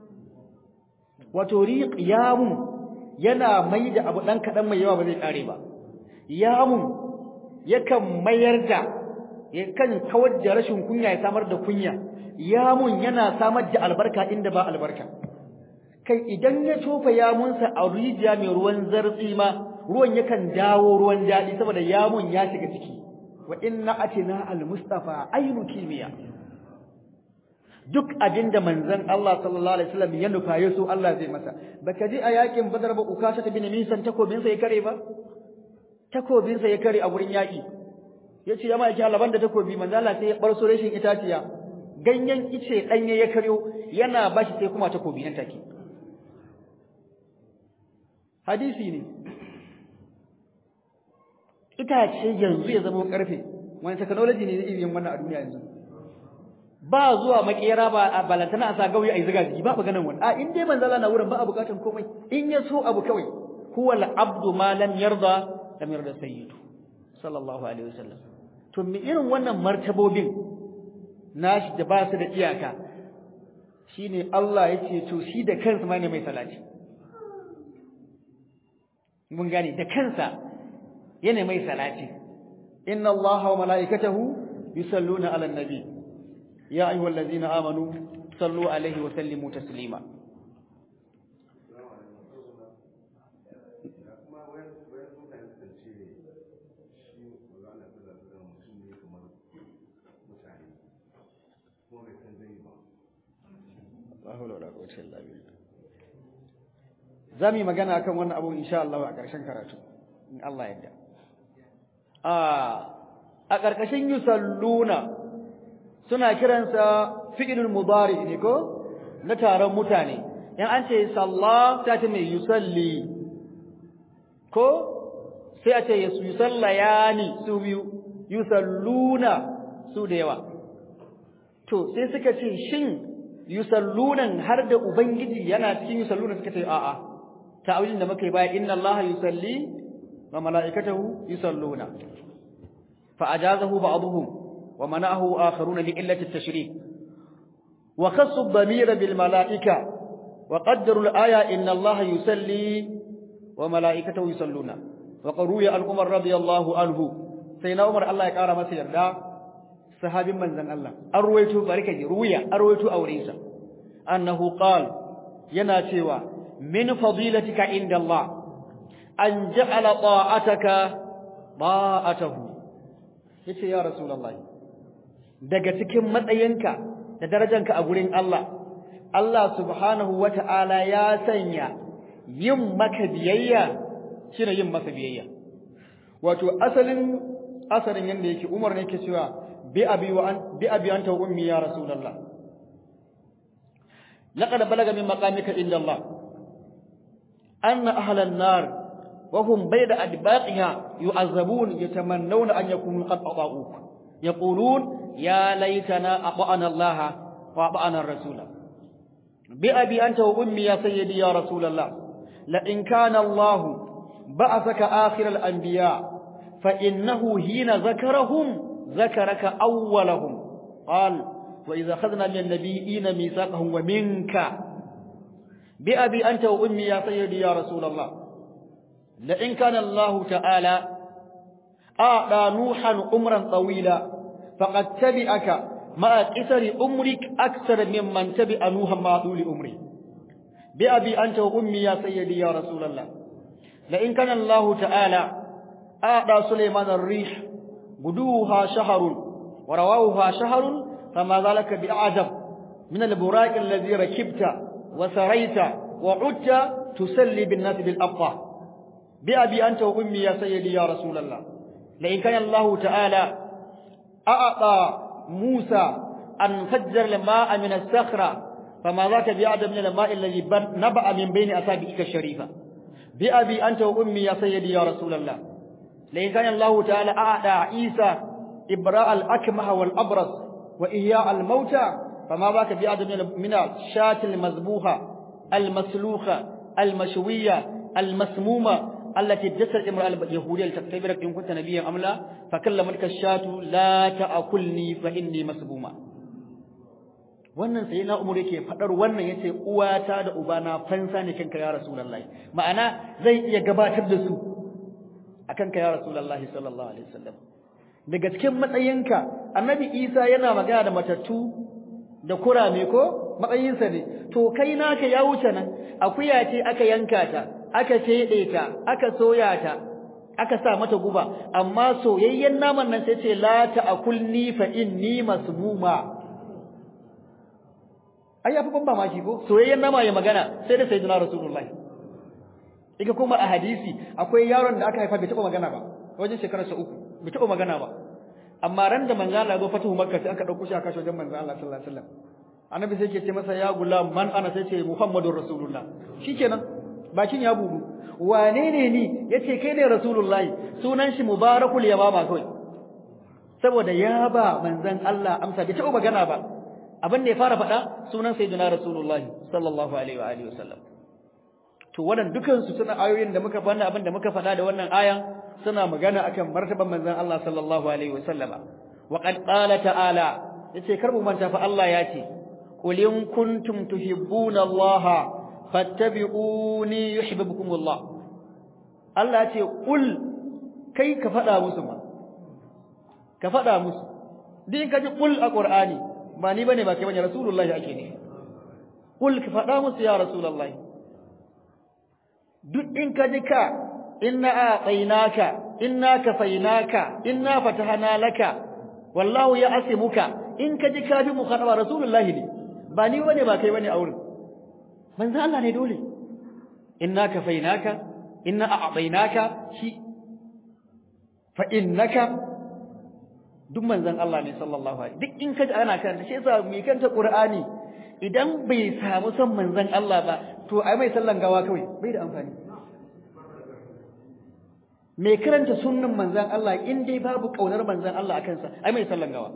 wato riq yawun yana mai da abu dan kadan mai yawa ba zai kare ba yawun yakan mayar da yakan kawar da rashin kunya ya samar da kunya yamun yana samar da albarka inda ba albarka kai idan ya tofa yamunsa a rijiya mai ruwan zartsi ma ruwan yakan dawo ruwan daɗi saboda yamun ya shiga ciki wa inna atina almustafa aynu kimiya duk abinda manzon Allah sallallahu alaihi wasallam ya nufa ya so Allah zai masa baka ji a yakin badar ba ukasha ta bin misan takobin sa ya kare ba takobin sa ya kare a gurin yaki yace ya mai Allah banda takobi manzo Allah sai ya barso rashin itaciya ganyen ice danye ya karyo yana bashi sai kuma takobi nan take hadisi ne itace yanzu ya zama karfe wani technology ne zai yin wannan a duniya yanzu ba zuwa makera ba a balantana a sa gauyi a yi ziga jiki ba maganan wani a in dai manzo Allah na wurin ba a bukatan komai in ya so abu kawai huwa al-abdu ma lam yarda lam yarda sayyidu sallallahu alaihi wasallam to me irin wannan martabobin nashi da ba su da iyaka shine Allah yace to shi da kansa ma ne mai salati mun gane da kansa yana mai salati inna allaha wa malaikatahu yusalluna ala nabi ya ayyuhallazina amanu sallu alaihi wa sallimu taslima za mu yi magana akan wannan abu insha Allah a ƙarshen karatu in Allah yadda a a ƙarƙashin yusalluna suna kiransa fi'ilul mudari ne ko na taron mutane in an ce salla ta ce mai yusalli ko sai a ce yusallayani su biyu yusalluna su da yawa to sai suka ce shin yusallunan har da ubangiji yana cikin yusalluna suka ce a'a ta'awilin da muka yi baya inna allaha yusalli wa mala'ikatahu yusalluna fa ajazahu ba'dhum wa mana'ahu akharuna li illati at-tashrik wa khassu ad-damira bil mala'ika wa qaddaru al-aya inna allaha yusalli wa mala'ikatahu yusalluna wa qaruya al-umar radiyallahu anhu sai na umar Allah ya kara masa yarda sahabin manzon Allah an ruwaito barka ji ruya an ruwaito aurensa annahu qala yana cewa min fadilatika inda Allah an ja'ala ta'ataka ta'atahu yace ya rasulullah daga cikin matsayinka da darajanka a gurin Allah Allah subhanahu wata'ala ya sanya yin maka biyayya shine yin masa biyayya wato asalin asalin yanda yake Umar ne yake cewa bi abi wa an bi abi anta wa ummi ya rasulullah laqad balaga min maqamika inda Allah أن أهل النار وهم بين أدباقها يعذبون يتمنون أن يكونوا قد أطاعوك يقولون يا ليتنا أطعنا الله وأطعنا الرسول بأبي أنت وأمي يا سيدي يا رسول الله لئن كان الله بعثك آخر الأنبياء فإنه حين ذكرهم ذكرك أولهم قال wa idza akhadna min an-nabiyina mithaqahum wa minka bi abi anta wa ummi ya sayyidi ya rasulullah la in kana Allah ta'ala a'da nuhan umran tawila faqad tabi'aka ma qisari umrik akthar mimman tabi'a nuhan ma duli umri bi abi anta wa ummi ya sayyidi ya rasulullah la in kana Allah ta'ala a'da sulaiman ar-rih guduha shahrun wa rawawha shahrun fama zalika bi'ajab min al-buraq alladhi rakibta wa sarayta wa 'udta tusalli bin-nas bil-aqwa bi abi anta wa ummi ya sayyidi ya rasulullah la in kana Allah ta'ala a'ta Musa an fajjar al-ma'a min as-sakhra فما ذاك بأعدم من الماء الذي نبأ من بين أصابعك الشريفة بأبي أنت وأمي يا سيدي يا رسول الله لئن كان الله تعالى أعطى عيسى إبراء الأكمه والأبرص وإحياء الموتى فما ذاك بأعدم من الشاة المذبوحة المسلوخة المشوية المسمومة التي ادست امرأة اليهودية لتختبرك إن كنت نبيا أم لا فكلمتك الشاة لا تأكلني فإني مسمومة wannan sai na umar yake fadar wannan yace uwata da ubana fansa ne kanka ya rasulullahi ma'ana zai iya gabatar da su akan ka ya rasulullahi sallallahu alaihi wasallam daga cikin matsayinka annabi Isa yana magana da matattu da kurame ko matsayinsa ne to kai naka ya wuce nan akuya ce aka yanka ta aka fede ta aka soya ta aka sa mata guba amma soyayyen naman nan sai ce la ta'kulni fa inni masmuma ai yafi ban mamaki ko soyayyen nama ya magana sai da sayyidina rasulullah ika kuma a hadisi akwai yaron da aka haifa bai taba magana ba wajen shekarar sa uku bai taba magana ba amma ran da manzo Allah ya zo fatuhu makka sai aka dauko shi aka shi wajen manzo Allah sallallahu alaihi wasallam annabi sai ke ce masa ya gulam man ana sai ce muhammadur rasulullah shikenan bakin ya bugu wane ne ni yace kai ne rasulullah sunan shi mubarakul yamama kawai saboda ya ba manzon Allah amsa bai taba magana ba abin da ya fara faɗa sunan sayyidina rasulullahi sallallahu alaihi wa alihi wasallam to wannan dukan su suna ayoyin da muka fada abin da muka faɗa da wannan ayan suna magana akan martaban manzon Allah sallallahu alaihi wasallama wa qad qala ta'ala yace kar mu manta fa Allah ya ce qul in kuntum tuhibbuna Allah fattabi'uni yuhibbukum Allah Allah ya ce qul kai ka faɗa musu ma ka faɗa musu din ka ji qul a Qur'ani ba ni bane ba kai bane rasulullahi ake ne kul ka faɗa musu ya rasulullahi duk in ka ji ka inna a'tainaka inna kafainaka inna fatahana laka wallahu ya asimuka in ka ji ka bi mu khadaba rasulullahi ne ba ni bane ba kai bane a wurin manzo Allah ne dole inna kafainaka inna a'tainaka shi fa innaka duk manzon Allah ne sallallahu alaihi duk in kaji ana karanta shi yasa mai kanta Qur'ani idan bai samu son manzon Allah ba to ai mai sallan gawa kawai bai da amfani mai karanta sunnan manzon Allah in dai babu kaunar manzon Allah akan sa ai mai sallan gawa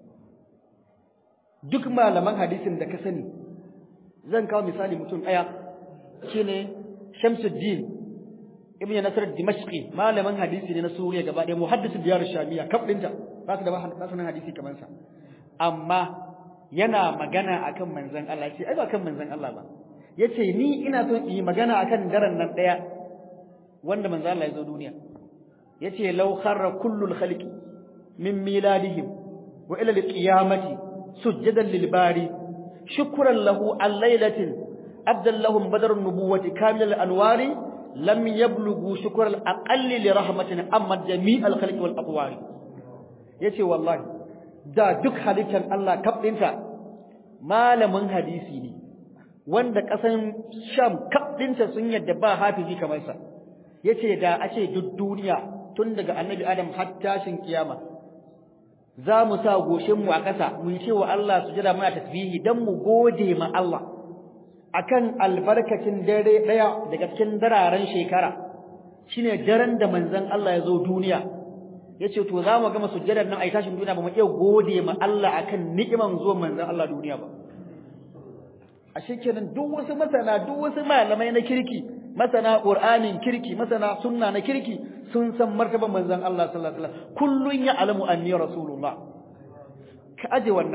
duk malaman hadisin da ka sani zan kawo misali mutum daya shine Shamsuddin ibn Nasr Dimashqi malamin hadisi ne na Suriya gaba ɗaya muhaddis diyar Shamiya kaf dinta ba su da ba su hadisi kamar sa amma yana magana akan manzon Allah ce ai ba kan manzon Allah ba yace ni ina son yi magana akan daren nan daya wanda manzon Allah ya zo duniya yace law kharra kullul khalqi min miladihim wa ila alqiyamati sujadan lil bari shukran lahu al lailatin abdallahum badrun nubuwati kamil al anwari lam yablughu shukr al aqalli li rahmatin amma jami' al khalqi wal aqwari yace wallahi da duk halittar Allah kaf dinta malamin hadisi ne wanda kasan Sham kaf dinta sun yadda ba hafizi kamar sa yace da a ce duk duniya tun daga annabi Adam har tashin kiyama za mu sa goshin mu a ƙasa mu yi cewa Allah sujada muna tasbihi dan mu gode ma Allah akan albarkacin dare daya daga cikin dararen shekara shine daren da manzon Allah ya zo duniya yace to za mu gama sujjadar nan ai tashin duniya ba mu iya gode ma Allah akan ni'iman zuwan manzon Allah duniya ba a shekenan duk wasu masana duk wasu malamai na kirki masana qur'anin kirki masana sunna na kirki sun san martaban manzon Allah sallallahu alaihi wasallam kullun ya alamu anni rasulullah ka aje wannan ba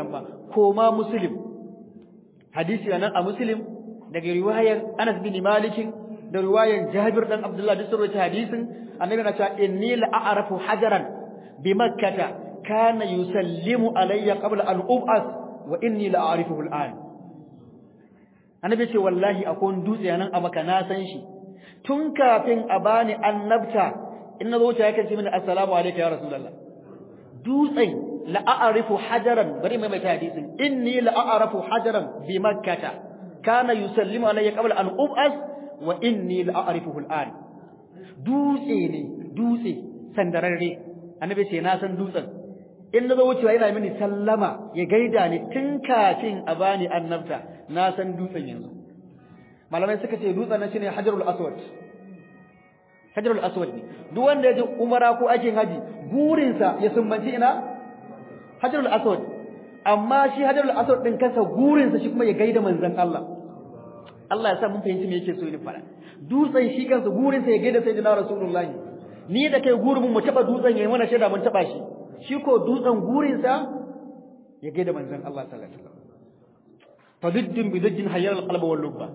koma muslim hadisi nan a muslim daga riwayar Anas bin Malik da riwayar Jabir dan Abdullah da sarwaci hadisin annabi na cewa inni la a'rafu hajaran bi makkah kana yusallimu alayya qabla an ub'as wa inni la a'rifuhu al'an annabi ce wallahi akwai dutse nan a maka na san shi tun kafin a bani annabta in nazo ta yake ce mini assalamu alayka ya rasulullah dutsen la a'rifu hajaran bari mai mai hadisin inni la a'rafu hajaran bi makkah kana yusallimu alayya qabla an ub'as wa inni la a'rifuhu al'an dutse ne dutse sandararre annabi ce na san dutsen in nazo wucewa yana mini sallama ya gaida ni tun kafin a bani annabta na san dutsen yanzu malamai suka ce dutsen nan shine hajarul aswad hajarul aswad ne duk wanda ya je umara ko aikin haji gurinsa ya sumbanci ina hajarul aswad amma shi hajarul aswad din kansa gurinsa shi kuma ya gaida manzon Allah Allah ya sa mun fahimci me yake so ni fara dutsen shi kansa gurinsa ya gaida sayyidina rasulullahi ni da kai gurin mu taba dutsen yayin mana shaida mun taba shi shi ko dutsen gurinsa ya gaida manzon Allah sallallahu alaihi wasallam fadiddin bidaddin hayyar alqalb wal lubba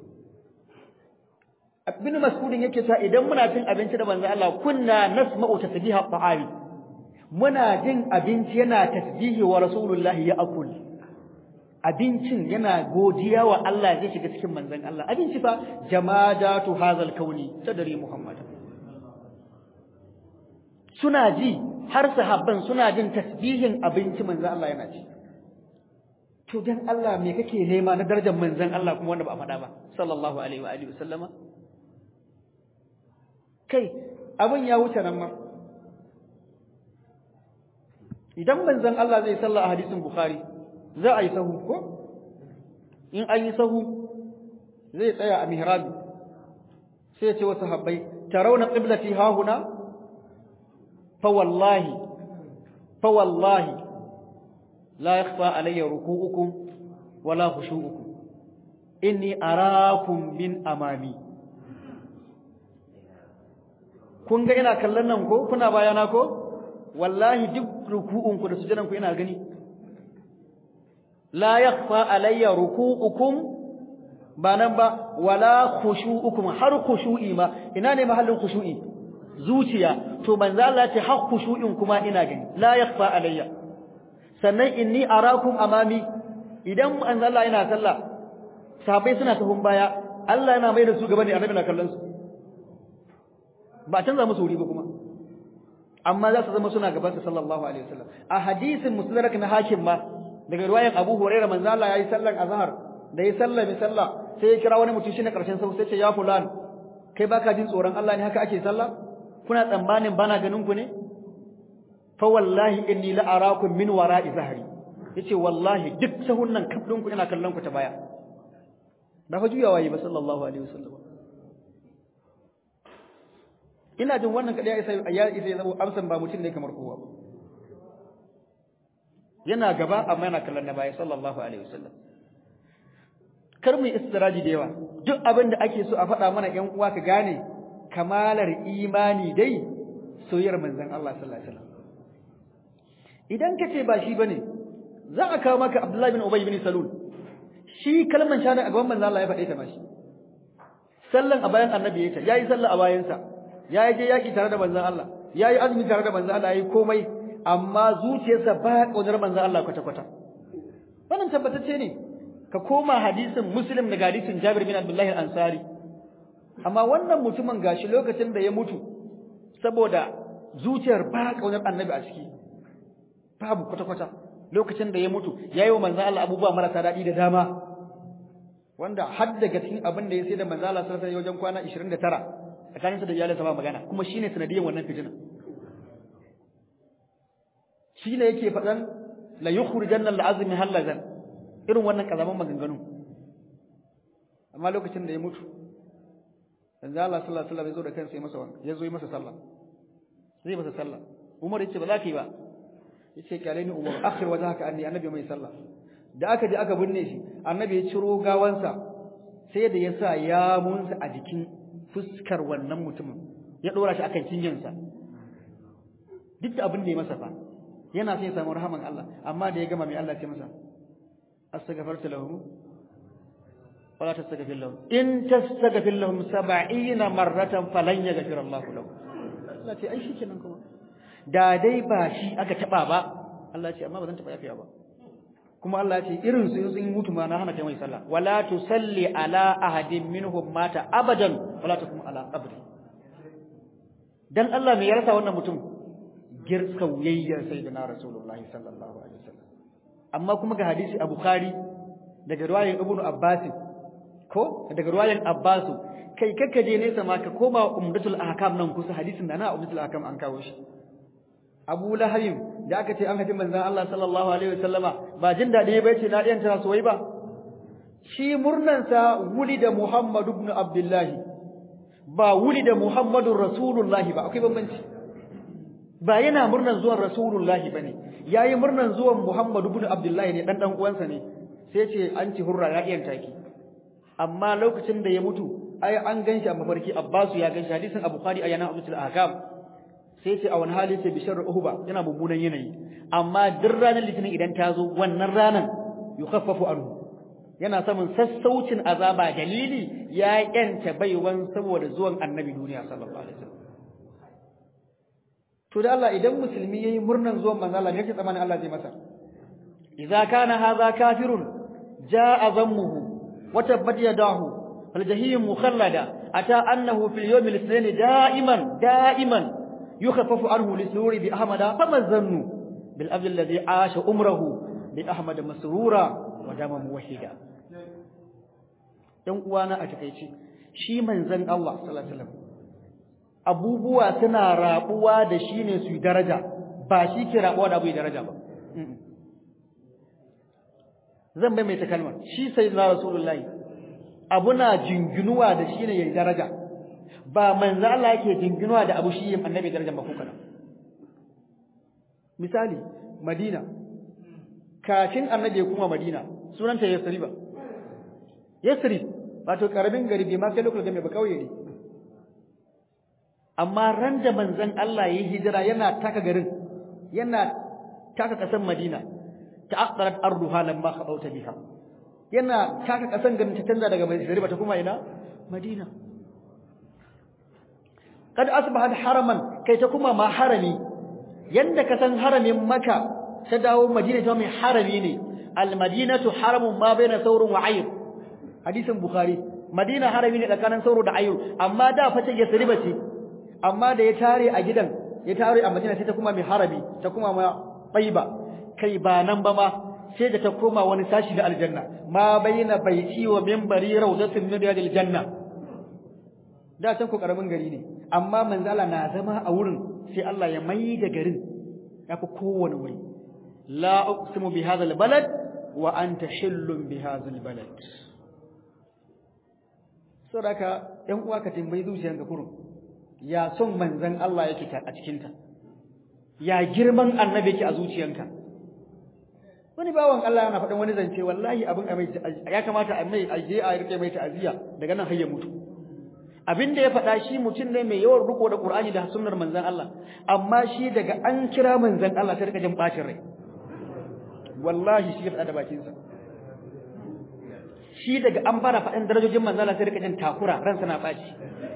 ibn mas'udin yake cewa idan muna cin abinci da manzon Allah kunna nasma'u tasbiha ta'ami muna jin abinci yana tasbihi wa rasulullahi ya akul abincin yana godiya wa Allah zai shiga cikin manzon Allah abinci fa jamadatu hazal kauni sadari muhammad suna ji har sahabban suna jin tasbihin abinci manzon Allah yana ci to dan Allah me kake nema na darajar manzon Allah kuma wanda ba a faɗa ba sallallahu alaihi wa alihi wasallama kai abin ya wuce nan ma idan manzon Allah zai salla a hadisin bukhari za a yi sahu ko in an yi sahu zai tsaya a mihrabi sai ya ce wa sahabbai tarawna qiblati hahuna fa wallahi fa wallahi la yakhfa alayya ruku'ukum wala khushu'ukum inni arakum min amami kun ga ina kallon nan ko kuna bayana ko wallahi duk ruku'un ku da sujudan ku ina gani la yakhfa alayya ruku'ukum ba nan ba wala khushu'ukum har khushu'i ma ina ne mahallin khushu'i zuciya to manzo Allah ya ce har khushu'in kuma ina gani la yakhfa alayya sannan inni arakum amami idan manzo Allah yana sallah sahabbai suna tahun baya Allah yana mai da su gaba ne annabi na kallon su ba canza musu wuri ba kuma amma za su zama suna gaban sa sallallahu alaihi wasallam a hadisin musnadrak na hakim ma daga riwayar Abu Hurairah manzo Allah yayi sallan azhar da yayi sallah bi sallah sai ya kira wani mutum shine karshen sau sai ce ya fulan kai baka jin tsoron Allah ne haka ake sallah kuna tsammanin bana ganin ku ne fa wallahi inni la arakum min wara'i zahri yace wallahi duk sahun nan kafdin ku ina kallon ku ta baya ba fa juyawa yi ba sallallahu alaihi wasallam ina jin wannan kadai ya isa ya isa ya zama amsan ba mutum ne kamar kowa ba yana gaba amma yana kallon na baya sallallahu alaihi wasallam kar mu istiraji da yawa duk abin da ake so a faɗa mana ƴan uwa ka gane kamalar imani dai soyayyar manzon Allah sallallahu alaihi wasallam idan ka ce ba shi bane za a kawo maka Abdullahi bin Ubay bin Salul shi kalman shahada a gaban manzon Allah ya faɗe ta mashi sallan a bayan annabi ya ta yayi sallah a bayansa ya je yaki tare da manzon Allah ya yi azumi tare da manzon Allah ya yi komai amma zuciyarsa ba ƙaunar manzon Allah kwata-kwata wannan tabbatacce ne ka koma hadisin muslim daga hadisin Jabir bin Abdullah al-Ansari amma wannan mutumin gashi lokacin da ya mutu saboda zuciyar ba ƙaunar annabi a ciki babu kwata-kwata lokacin da ya mutu yayi wa manzon Allah abubuwa marasa daɗi da dama wanda har daga cikin abin da ya sai da manzon Allah sallallahu alaihi wajen kwana 29 tsakaninsa da iyalinsa ba magana kuma shine sanadiyan wannan fitina shine yake faɗan la yukhrijanna al-azmi halazan irin wannan kazaman maganganu amma lokacin da ya mutu manzo Allah sallallahu alaihi wasallam ya zo da kansa ya masa wanka ya zo yi masa sallah zai masa sallah Umar yace ba za ka yi ba yace kyale ni Umar akhir wajhaka anni annabi mai sallah da aka je aka binne shi annabi ya ciro gawansa sai da ya sa ya munsa a jikin fuskar wannan mutumin ya dora shi akan cinyansa duk da abin da ya masa fa yana sai ya samu rahaman Allah amma da ya gama mai Allah ce masa astaghfarta lahum wala tastaghfir lahum in tastaghfir lahum 70 marratan falan yaghfir Allah lahum Allah ce ai shikenan kuma da dai ba shi aka taba ba Allah ce amma ba zan taba yafiya ba kuma Allah ce irin su sun mutu ma na hana kai mai sallah wala tusalli ala ahadin minhum mata abadan wala takum ala qabri dan Allah me ya rasa wannan mutum girka wuyayyar sayyidina rasulullahi sallallahu alaihi wasallam amma kuma ga hadisi a bukhari daga riwayar ibnu abbas ko daga riwayar abbas kai kakka je nesa ma ka koma umdatul ahkam nan kusa hadisin da na umdatul ahkam an kawo shi abu lahayim da aka ce an hafi manzon Allah sallallahu alaihi wasallama ba jin dadi ba yace na diyan ta soyayya ba shi murnan sa wulida muhammad ibn abdullahi ba wulida muhammadur rasulullahi ba akwai bambanci ba yana murnan zuwan rasulullahi bane yayi murnan zuwan muhammad ibn abdullahi ne dan dan uwansa ne sai ce an ci hurra ya diyan taki amma lokacin da ya mutu ai an ganshi a mafarki abbasu ya ganshi hadisin abu bukhari ayana abdul ahkam sai ce a wani hali ce bishar uhuba yana mummunan yanayi amma duk ranar litinin idan ta zo wannan ranar yukhaffafu anhu yana samun sassaucin azaba dalili ya yanta baiwan saboda zuwan annabi duniya sallallahu alaihi wasallam to da Allah idan musulmi yayi murnan zuwan manzo Allah ne yake tsammanin Allah zai masa idza kana hadha kafirun jaa zammuhu wa tabbat yadahu fal jahim mukhallada ata annahu fil yawm al-ithnain da'iman da'iman يخفف عنه لسرور بأحمد فما الظن بالأبد الذي عاش عمره بأحمد مسرورا ودام موحدا dan uwana a takeici shi manzon Allah sallallahu alaihi wasallam abubuwa suna rabuwa da shi ne su daraja ba shi ke rabuwa da abu daraja ba zan bai mai ta kalmar shi sayyidina rasulullahi abuna jinginuwa da shi ne yayin daraja ba manzo Allah yake jinginuwa da abu shi yin annabi darajar ba kuka misali Madina kafin annabi ya kuma Madina sunanta Yasrib Yasrib wato karamin gari bai ma kai lokacin da ba kauye ne amma ran da manzon Allah yayi hijira yana taka garin yana taka kasan Madina ta'aqqarat arduha lamma khabauta biha yana taka kasan garin ta canza daga Yasrib ta kuma ina Madina kad asbahat haraman kai ta kuma ma harami yanda ka san haramin maka ta dawo madina ta mai harami ne al madinatu haramun ma baina saurun wa ayr hadisin bukhari madina harami ne tsakanin sauro da ayr amma da fa ta yasriba ce amma da ya tare a gidan ya tare a madina sai ta kuma mai harami ta kuma ma taiba kai ba nan ba ma sai da ta koma wani sashi da aljanna ma baina baiti wa minbari rawdatun min riyadil janna da can ku karamin gari ne amma manzala na zama a wurin sai Allah ya mai da garin yafi kowane wuri la uqsimu bi hadha albalad wa anta hillun bi hadha albalad saboda ɗan uwa ka tambayi zuciyanka kurun ya son manzon Allah yake a cikin ta ya girman annabi yake a zuciyanka wani bawan Allah yana faɗin wani zance wallahi abin ya kamata a mai aje a rike mai ta'aziya daga nan har ya mutu abin da ya faɗa shi mutum ne mai yawan riko da Qur'ani da sunnar manzon Allah amma shi daga an kira manzon Allah sai rika jin bacin rai wallahi shi ya faɗa da bakin sa shi daga an fara faɗin darajojin manzon Allah sai rika jin takura ransa na baci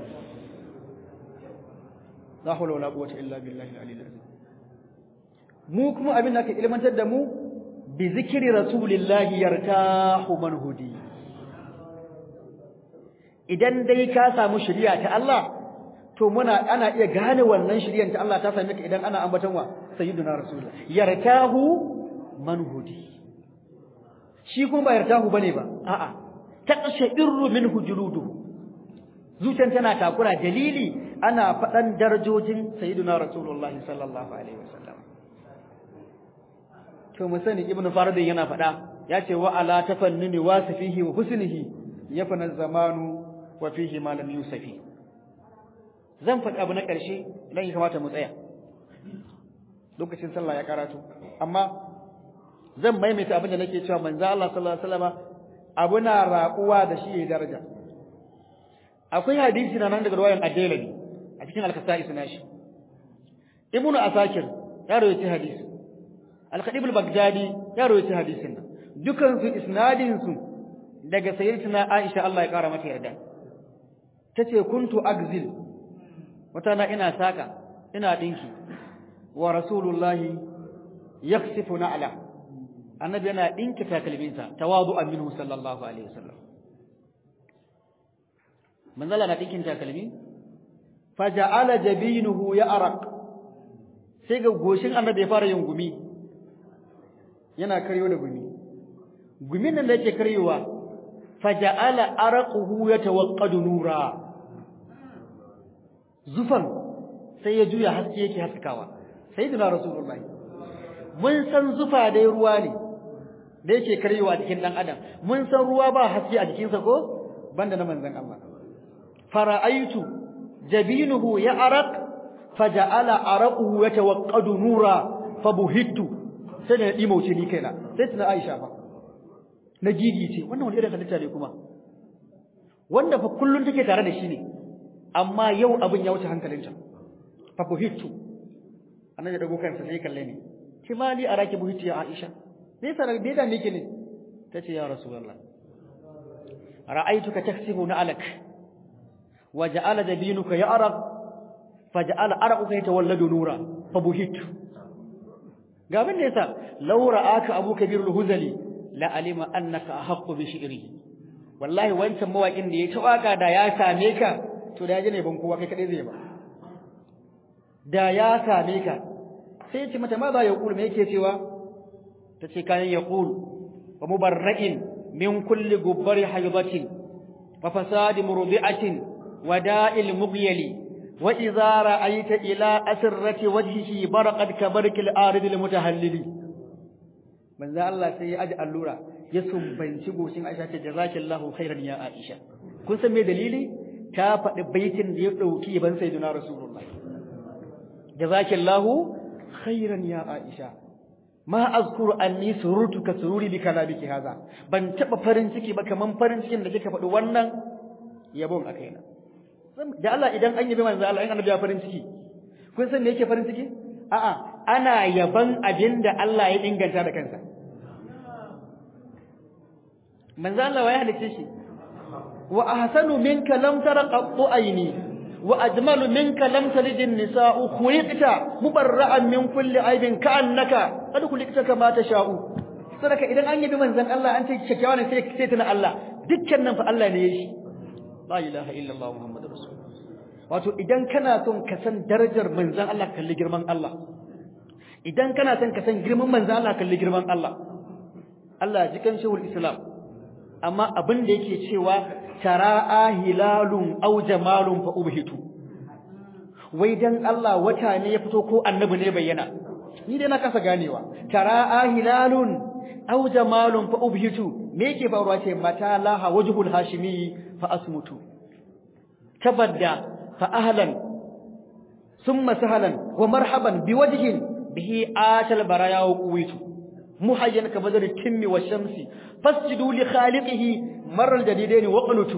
la hawla wala quwwata illa billahi al-aliyyil azim mu kuma abin da ka ilmantar da mu bi zikri rasulillahi yartahu man hudi idan dai ka samu shari'a ta Allah to muna ana iya gane wannan shari'ar ta Allah ta same ka idan ana ambaton wa sayyiduna rasulullah yartahu man hudi shi kuma ba yartahu bane ba a'a taqsha'irru minhu juluduhu zuciyar tana takura dalili ana faɗan darajojin sayyiduna rasulullahi sallallahu alaihi wasallam to mu sani ibnu faradin yana faɗa ya ce wa ala tafannuni wasifihi wa husnihi yafna zamanu wa fihi ma lam yusafi zan faɗi abu na ƙarshe dan ya kamata mu tsaya lokacin sallah ya karatu amma zan maimaita abin da nake cewa manzo Allah sallallahu alaihi wasallam abu na raƙuwa da shi ya daraja akwai hadisi na nan daga ruwayan ad-Dailami a cikin al-Kasa'i sunashi Ibn Asakir ya rawaita hadisi Al-Khatib al-Baghdadi ya rawaita hadisin nan dukan su isnadin su daga sayyidatina Aisha Allah ya kara mata yarda tace kuntu agzil wata na ina saka ina dinki wa rasulullahi yaksifu na'la annabi yana dinki takalminsa tawadu'an minhu sallallahu alaihi wasallam manzala na dinkin takalmi faja'ala jabinuhu ya'raq sai ga goshin annabi ya fara yin gumi yana karyo da gumi gumin nan da yake karyowa faja'ala araquhu yatawaqqadu nura zufan sai ya juya haske yake haskawa sayyidina rasulullahi mun san zufa dai ruwa ne da yake karyowa cikin dan adam mun san ruwa ba haske a jikinsa ko banda na manzon Allah fara'aitu jabinuhu ya'raq faja'ala araquhu yatawaqqadu nura fabuhittu sai da dimauce ni kaina sai tuna Aisha fa na gigice wannan wani irin halitta ne kuma wanda fa kullun take tare da shi ne amma yau abin ya wuce hankalinta fa buhittu annabi dago kansa sai kalle ni kimali araki buhittu ya Aisha me yasa da da nake ne tace ya rasulullah ra'aytuka taksibu na'alak waja'ala jabinuka ya'raq faja'ala araquka yatawalladu nura fa buhittu ga abin da yasa law ra'aka abu kabirul huzali la alima annaka ahqqu bi shi'rihi wallahi wancan mawakin da ya ta waka da ya same ka to da ya ne ban kowa kai kadai zai ba da ya same ka sai ce mata ma za ya kulu me yake cewa tace kayan ya kulu wa mubarra'in min kulli gubbari haydatin wa fasadi murdi'atin wa da'il mughyali wa idza ra'aita ila asrati wajhihi baraqat kabarkil aridil mutahallili manzo Allah sai ya aji allura ya sumbanci goshin Aisha ce jazakillahu khairan ya Aisha kun san me dalili ta faɗi baitin da ya dauki ban sayyidina rasulullahi jazakillahu khairan ya Aisha ma azkuru anni surutu ka sururi bi kalamiki haza ban taba farin ciki ba kaman farin cikin da kika faɗi wannan yabon a kaina da Allah idan an yabi manzo Allah in annabi ya farin ciki kun san me yake farin ciki a'a ana yaban abin da Allah ya inganta da kansa manzo Allah ya halice shi wa ahsanu minka lam tara qattu aini wa ajmalu minka lam talid an-nisa'u khuliqta mubarra'an min kulli aibin ka'annaka qad khuliqta kama tasha'u sadaka idan an yabi manzon Allah an ce kyakkyawa ne sai sai tana Allah dukkan nan fa Allah ne ya shi la ilaha illallah muhammadur rasul wato idan kana son ka san darajar manzon Allah kalli girman Allah idan kana son ka san girman manzon Allah kalli girman Allah Allah jikan shehul islam amma abin da yake cewa tara'a hilalun aw jamalun fa ubhitu wai dan Allah wata ne ya fito ko annabi ne bayyana ni dai na kasa ganewa tara'a hilalun aw jamalun fa ubhitu me yake faruwa ce mata laha wajhul hashimi fa asmutu tabadda fa ahlan thumma sahlan wa marhaban biwajhin bihi atal baraya wa quwitu muhayyan ka badar timmi wa shamsi fasjudu li khaliqihi maral jadidaini wa qulutu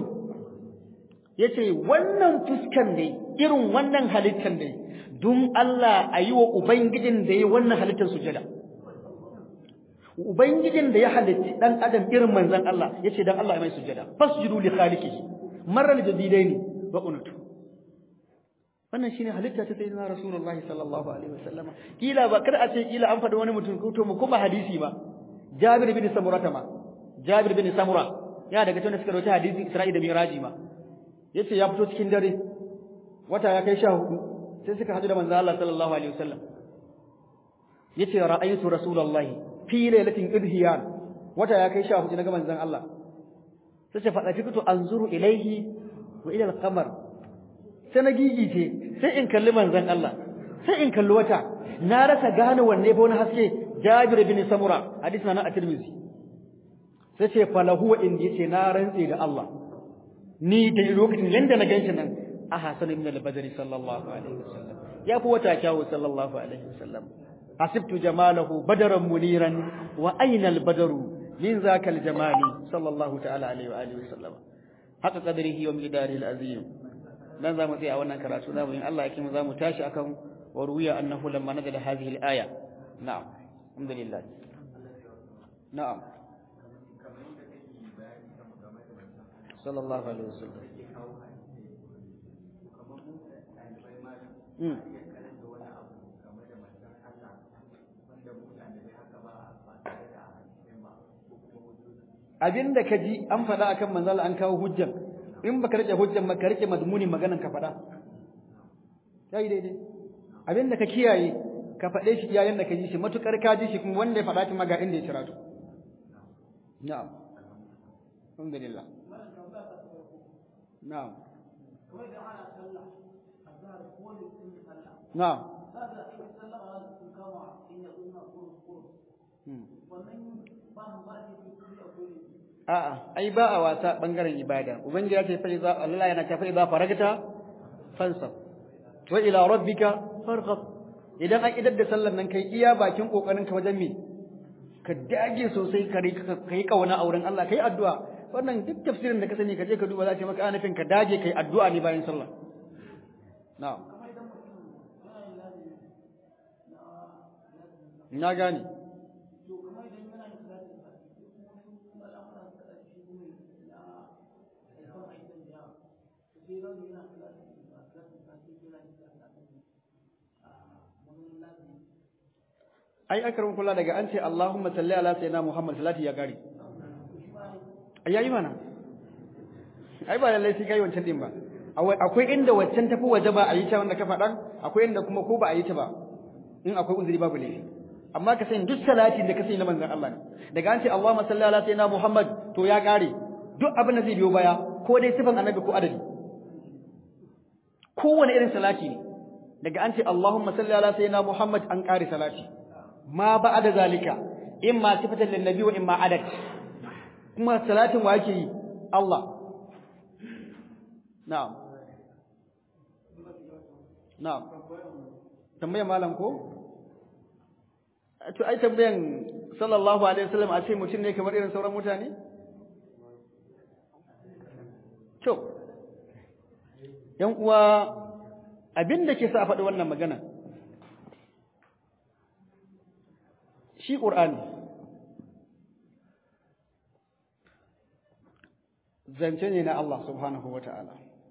yace wannan fuskan ne irin wannan halittan ne dun Allah ayi wa ubangijin da yayi wannan halittar sujada ubangijin da ya halitti dan adam irin manzon Allah yace dan Allah ya mai sujada fasjudu li khaliqihi maral jadidaini wa qulutu wannan shine halitta ta sayyidina rasulullahi sallallahu alaihi wasallama kila ba kar a ce kila an faɗi wani mutum ko mu kuma hadisi ba Jabir bin Samura ma Jabir bin Samura ya daga cikin suka rawaita hadisi Isra'i da Miraji ma yace ya fito cikin dare wata ya kai 14 sai suka hadu da manzo Allah sallallahu alaihi wasallam yace ra'aytu rasulullahi fi lailatin idhiyan wata ya kai 14 naga manzon Allah sai ce fada fikitu anzuru ilaihi wa ila al-qamar sai na gigice sai in kalli manzon Allah sai in kalli wata na rasa gane wanne fa wani haske Jabir bin Samura hadisi na at-Tirmidhi sai ce falahu wa indi ce na rantse da Allah ni da lokacin yanda na ganshi nan a hasan ibn al-badri sallallahu alaihi wasallam ya fi wata kyawu sallallahu alaihi wasallam hasibtu jamalahu badaran muniran wa aina al-badaru min zaka al-jamali sallallahu ta'ala alaihi wa alihi wasallam haka qadrihi wa midari al-azim dan zamu tsaya a wannan karatu zamu in Allah yake mu zamu tashi akan waruya annahu lamma nazala hadhihi al-aya na'am alhamdulillah na'am sallallahu alaihi wasallam mm abinda ka ji an faɗa akan manzala an kawo hujjan in baka rike hujjan ba ka rike madmunin maganan ka faɗa yayi daidai abinda ka kiyaye ka faɗe shi iyayen da ka ji shi matukar ka ji shi kuma wanda ya faɗa shi maga inda ya cira to na'am alhamdulillah na'am na'am A'a, ai ba a wasa bangaren ibada. Ubangiji ya ce fa iza Allah yana ta fa iza faragta fansab. Wa ila rabbika farghab. Idan an idar da sallar nan kai iya bakin kokarin ka wajen me? Ka dage sosai ka kai kauna auren Allah kai addu'a. Wannan duk tafsirin da ka sani ka je ka duba za ce maka ana nufin ka dage kai addu'a ne bayan sallah. Na'am. Na gane. ai akarin kula daga an ce Allahumma salli ala sayyidina Muhammad salati ya gari ayayi mana ai ba lallai sai kai wancan din ba akwai inda wancan tafi waje ba a yi ta wanda ka faɗan akwai inda kuma ko ba a yi ta ba in akwai uzuri babu laifi amma ka sani duk salati da ka sani na manzon Allah ne daga an ce Allahumma salli ala sayyidina Muhammad to ya gare duk abin da zai biyo baya ko dai sifan annabi ko adadi kowane irin salati ne daga an ce Allahumma salli ala sayyidina Muhammad an kare salati ma ba'da zalika imma sifatan lin nabi wa imma adad kuma salatin wa yake yi Allah na'am na'am tambayar malam ko to ai tambayan sallallahu alaihi wasallam a ce mutum ne kamar irin sauran mutane to yan uwa abin da ke sa a faɗi wannan magana shi ƙur'ani zance ne na Allah subhanahu wa ta'ala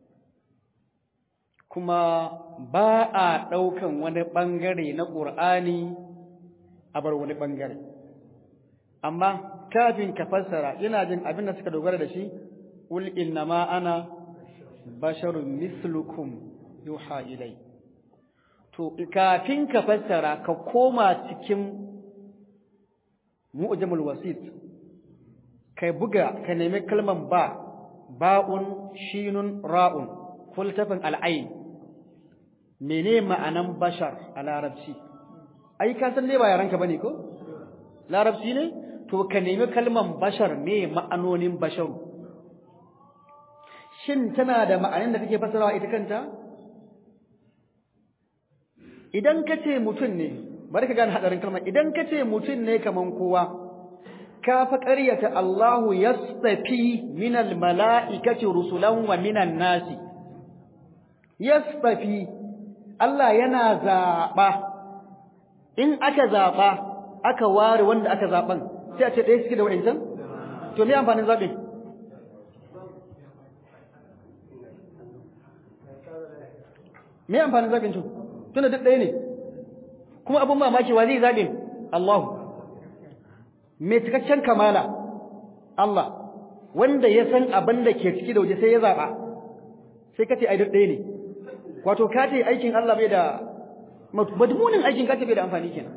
kuma ba a ɗaukan wani ɓangare na ƙur'ani a bar wani ɓangare amma kafin ka fassara ina jin abin da suka dogara da shi ƙul innama ana basharun mislukum yuha ilai to kafin ka fassara ka koma cikin mu'jamul wasit kai buga ka nemi kalman ba ba'un shinun ra'un kultafin al'ain mene ma'anan bashar a larabci ai ka san ne ba yaranka bane ko larabci ne to ka nemi kalman bashar me ma'anonin basharu shin tana da ma'anin da take fasarawa ita kanta idan ka ce mutum ne bari ka gane hadarin kalmar idan ka ce mutum ne kaman kowa ka fa ƙaryata Allahu yastafi minal mala'ikati rusulan wa minan nasi yastafi Allah yana zaɓa in aka zaɓa aka ware wanda aka zaɓan sai a ce ɗaya suke da wa'incan to me amfanin zaɓe me amfanin zaɓin to tunda duk ɗaya ne kuma abin mamaki wa zai zaɓe Allahu mai cikakken kamala Allah wanda ya san abin da ke ciki da waje sai ya zaɓa sai ka ce ai duk ɗaya ne wato ka ce aikin Allah bai da madmunin aikin ka ce bai da amfani kenan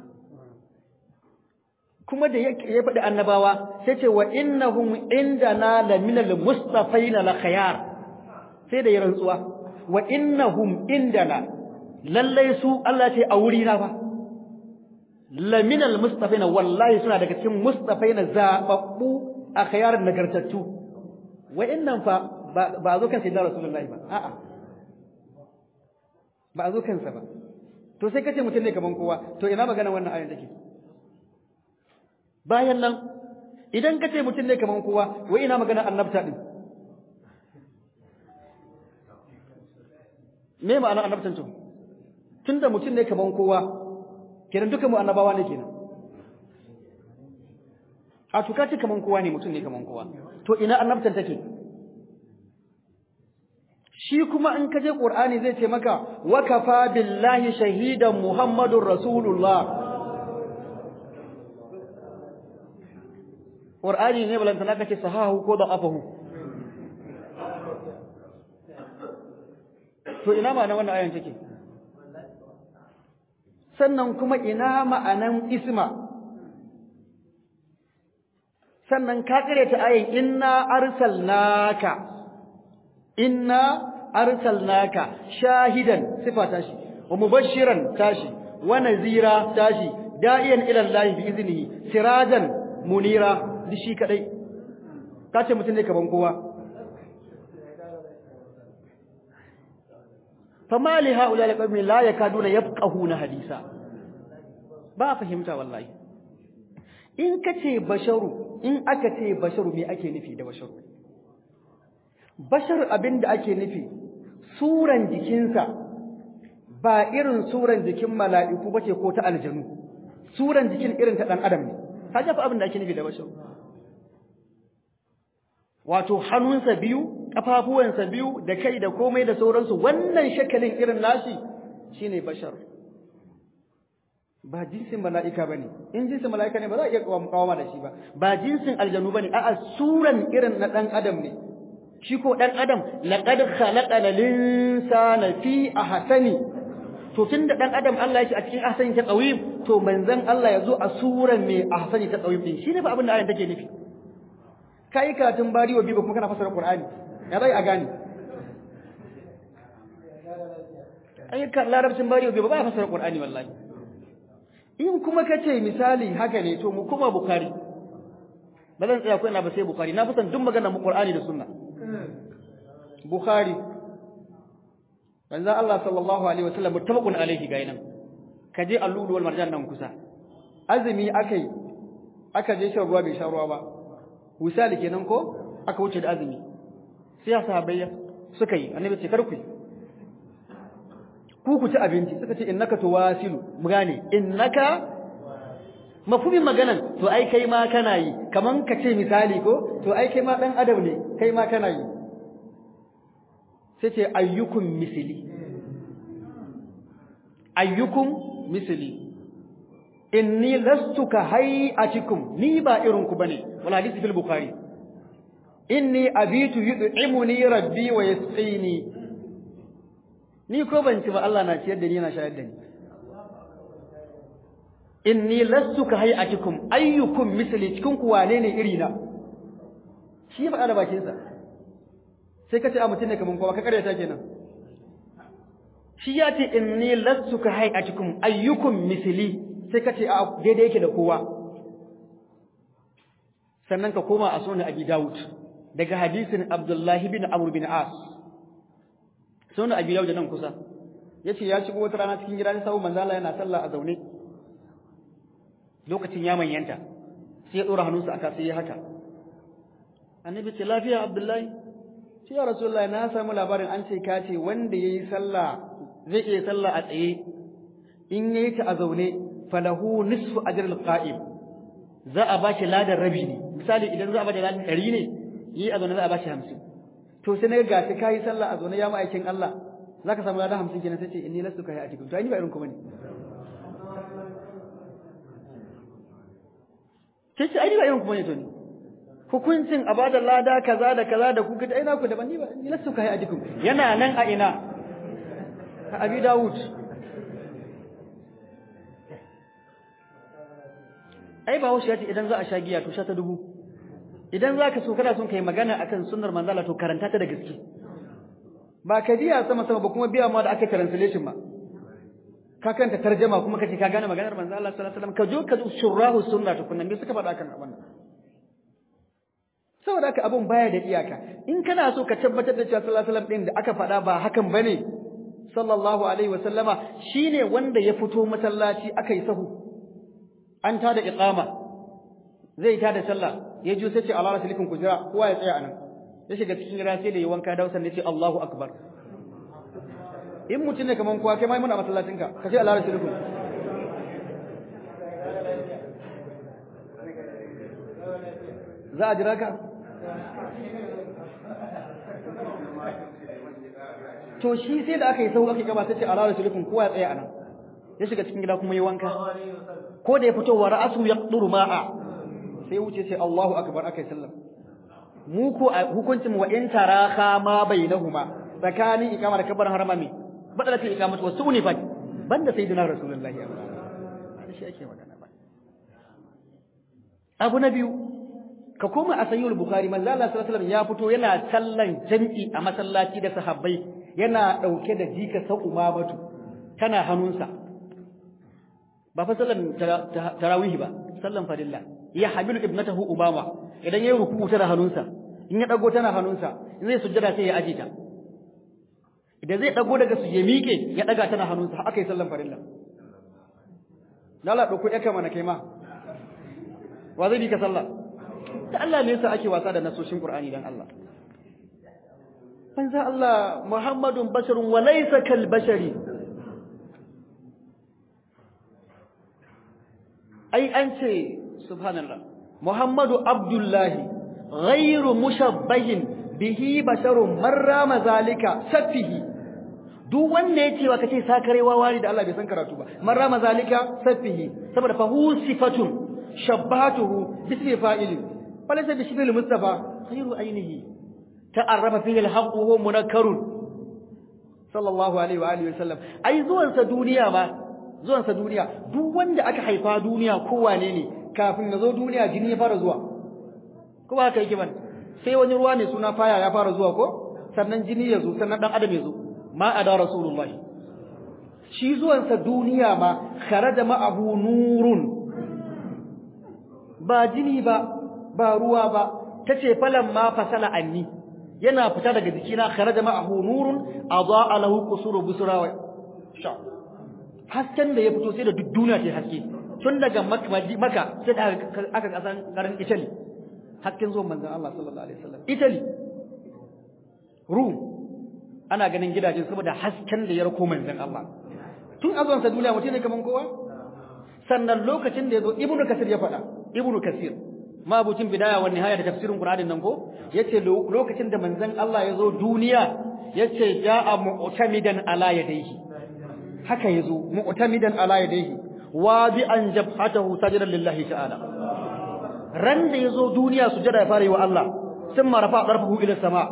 kuma da ya faɗi annabawa sai ce wa innahum indana laminal mustafaina la khayar sai da ya rantsuwa wa innahum indana lallai su Allah ce a wuri na fa laminal mustafaina wallahi suna daga cikin mustafaina zababbu a khayarin nagartattu wa innan fa ba zo kan sayyidina rasulullahi ba a'a ba zo kansa ba to sai kace mutum ne kaman kowa to ina magana wannan ayan take bayan nan idan kace mutum ne kaman kowa wai ina magana annabta din me ma'ana annabtan to tunda mutum ne kaman kowa kenan duka mu annabawa ne kenan a to kace kaman kowa ne mutum ne kaman kowa to ina annabtan take shi kuma in ka je Qur'ani zai ce maka wa kafa billahi shahidan Muhammadur Rasulullah Qur'ani ne balantana kace sahahu ko da afahu to ina ma'anar wannan ayan take sannan kuma ina ma'anan isma sannan ka kare ta ayin inna arsalnaka inna arsalnaka shahidan sifa tashi wa mubashiran tashi wa nazira tashi da'iyan ila Allah bi iznihi sirajan munira dishi kadai kace mutun ne kaman kowa fama li haula alqawmi la yakaduna yafqahuna hadisa ba fahimta wallahi in kace basharu in aka ce basharu me ake nufi da basharu bashar abinda ake nufi suran jikinsa ba irin suran jikin mala'iku bace ko ta aljanu suran jikin irin ta dan adam ne kaje fa abinda ake nufi da basharu wato hannunsa biyu kafafuwansa biyu da kai da komai da sauransu wannan shakalin irin nashi shine bashar ba jinsin mala'ika bane in jinsin mala'ika ne ba za a iya kawama da shi ba ba jinsin aljanu bane a'a suran irin na dan adam ne shi ko dan adam laqad khalaqana linsana fi ahsani to tunda dan adam Allah ya ce a cikin ahsani ta qawim to manzon Allah ya zo a suran mai ahsani ta qawim din shine fa abin da ayan take nufi kai karatun bari wa biba kuma kana fasara qur'ani ya bai a gane ai kan larabcin bari wa biba ba fasara qur'ani wallahi in kuma kace misali haka ne to mu kuma bukhari ba zan tsaya ko ina ba sai bukhari na fusan duk magana mu qur'ani da sunna bukhari manzo Allah sallallahu alaihi wasallam muttafaqun alaihi ga nan kaje allulu wal marjan nan kusa azumi akai aka je shan ruwa bai sha ruwa ba misali kenan ko aka wuce da azumi sai sahabbai suka yi annabi ce kar ku ku ku ci abinci suka ce innaka tuwasilu mu gane innaka mafhumin maganan to ai kai ma kana yi kaman ka ce misali ko to ai kai ma dan adam ne kai ma kana yi sai ce ayyukum misli ayyukum misli inni lastu ka hay'atikum ni ba irin ku bane wal hadisi fil bukhari inni abitu yud'imuni rabbi wa yasqini ni ko ban ci ba Allah na ciyar da ni yana shayar da ni inni lastu ka hay'atikum ayyukum misli cikin ku wane ne iri na shi ya faɗa da bakin sa sai ka ce a mutum ne kaman kowa ka karyata kenan shi ya ce inni lastu ka hay'atikum ayyukum misli sai ka ce a daidai yake da kowa sannan ka koma a sunan Abi Dawud daga hadisin Abdullahi bin Amr bin As sunan Abi Dawud nan kusa yace ya shigo wata rana cikin gidan sabu manzo Allah yana sallah a zaune lokacin ya manyanta sai ya dora hannunsa aka sai ya haka annabi ce lafiya Abdullahi sai ya Rasulullahi na samu labarin an ce ka ce wanda yayi sallah zai iya sallah a tsaye in yayi ta a zaune falahu nisfu ajril qa'im za a bashi ladan rabi ne misali idan za a bada ladan 100 ne yi a zaune za a bashi 50 to sai naga gashi kai sallah a zaune ya ma aikin Allah zaka samu ladan 50 kenan sai ce inni lastu kai a cikin to ai ni ba irin ku bane sai ce ai ni ba irin ku bane to ni hukuncin a bada lada kaza da kaza da ku kaga ina ku daban ni ba ni lastu kai a cikin yana nan a ina a Abi Dawud ai ba wasu ya ce idan za a sha giya to sha ta dubu idan za ka so kana son kai magana akan sunnar manzala to karanta ta da gaske ba ka biya sama sama ba kuma biya ma da aka translation ba ka kanta tarjama kuma kace ka gane maganar manzo Allah sallallahu alaihi wasallam ka jo ka shurahu sunna to kunnan me suka faɗa kan wannan saboda haka abun baya da iyaka in kana so ka tabbatar da cewa sallallahu alaihi wasallam din da aka faɗa ba hakan bane sallallahu alaihi wasallama shine wanda ya fito masallaci aka yi sahu an ta da iqama zai ta da sallah ya ji sai ce Allah rasulikum ku jira kowa ya tsaya anan ya shiga cikin gida sai da yi wanka da wasan ce Allahu akbar in mutum ne kaman kowa kai mai muna masallacin ka ka ce Allah rasulikum za a jira ka to shi sai da aka yi sau aka gaba sai ce ala rasulikum kowa ya tsaya anan ya shiga cikin gida kuma ya wanka ko da ya fito wa ra'asu yaqduru ma'a sai wuce sai Allahu akbar akai sallam mu ko hukuncin wa in taraka ma bainahuma tsakanin ikama da kabbar harama me badala ta ikamatu wasu ne fa banda sayyidina rasulullahi sallallahu shi ake magana ba abu na biyu ka koma a sayyul bukhari manzo Allah sallallahu alaihi wasallam ya fito yana sallan jami'i a masallaci da sahabbai yana dauke da jika sa umamatu tana hannunsa ba fa sallan tarawih ba sallan farilla ya hamilu ibnatahu umama idan yayi ruku'u tana hannunsa in ya dago tana hannunsa in zai sujjada sai ya aje ta idan zai dago daga su ya miƙe ya daga tana hannunsa haka yi sallan farilla lalla dauko yaka mana kai ma wa zai bi ka sallah da Allah ne yasa ake wasa da nasoshin Qur'ani dan Allah manzo Allah Muhammadun basharun wa laysa kal bashari ai an ce subhanallah Muhammadu Abdullahi ghairu mushabbahin bihi basharun marra mazalika safihi duk wanda yace wa kace sakarewa wani da Allah bai san karatu ba marra mazalika safihi saboda fa hu sifatun shabbatuhu bismi fa'ili falaysa bi shibhil mustafa ghairu ainihi ta'arrafa fihi al-haqq huwa munakkarun sallallahu alaihi wa alihi wasallam ai zuwan sa duniya ba zuwan sa duniya duk wanda aka haifa duniya kowane ne kafin ya zo duniya jini ya fara zuwa ko ba haka yake ba sai wani ruwa ne suna faya ya fara zuwa ko sannan jini ya zo sannan dan adam ya zo ma ada rasulullahi shi zuwansa duniya ma kharaja ma'ahu nurun ba jini ba ba ruwa ba tace falan ma fasala anni yana fita daga jikina kharaja ma'ahu nurun adaa lahu qusuru busra wa sha hasken da ya fito sai da duk duniya ce haske tun daga maka sai da aka kasan garin Italy hakkin zuwan manzon Allah sallallahu alaihi wasallam Italy Rum ana ganin gidajen saboda hasken da ya rako manzon Allah tun azon sa duniya mutum ne kaman kowa sannan lokacin da yazo Ibn Kasir ya faɗa Ibn Kasir mabucin bidaya wa nihaya da tafsirin Qur'anin nan ko yace lokacin da manzon Allah yazo duniya yace ja'a mu'tamidan ala yadayhi haka yazo mu'tamidan ala yadayhi wadi'an jabhatahu sajidan lillahi ta'ala ran da yazo duniya sujada ya fara yi wa Allah sun marafa darfahu ila sama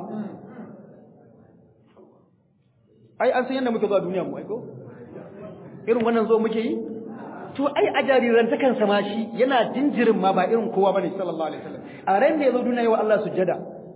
ai an san yanda muke zuwa duniya mu ai ko irin wannan zo muke yi to ai a jariran ta kan sama shi yana jinjirin ma ba irin kowa bane sallallahu alaihi wasallam a ran da yazo duniya yi wa Allah sujada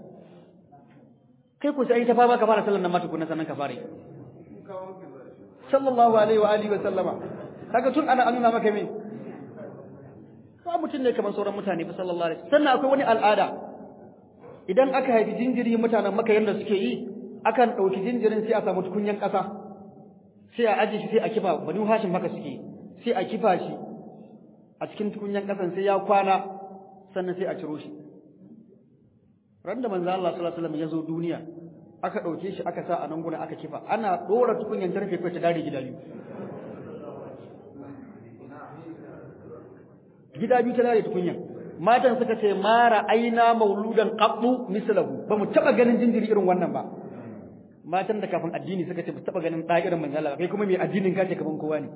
kai ko sai ta fama ka fara sallan nan ma tukunna sannan ka fara sallallahu alaihi wa alihi wa sallama kaga tun ana annuna maka me ba mutum ne kamar sauran mutane fa sallallahu alaihi sannan akwai wani al'ada idan aka haifi jinjiri mutanen maka yanda suke yi akan dauki jinjirin sai a samu tukunyan kasa sai a aje shi sai a kifa bani hashin maka suke sai a kifa shi a cikin tukunyan kasan sai ya kwana sannan sai a ciro shi ran da manzo Allah sallallahu alaihi wasallam ya zo duniya aka dauke shi aka sa a nan guna aka kifa ana dora tukunyan tarfe ko ta dare gida biyu gida biyu ta dare tukunyan matan suka ce mara aina mauludan qabdu mislahu ba mu taba ganin jinjiri irin wannan ba matan da kafin addini suka ce ba taba ganin da irin manzo Allah kai kuma mai addinin ka ce kaman kowa ne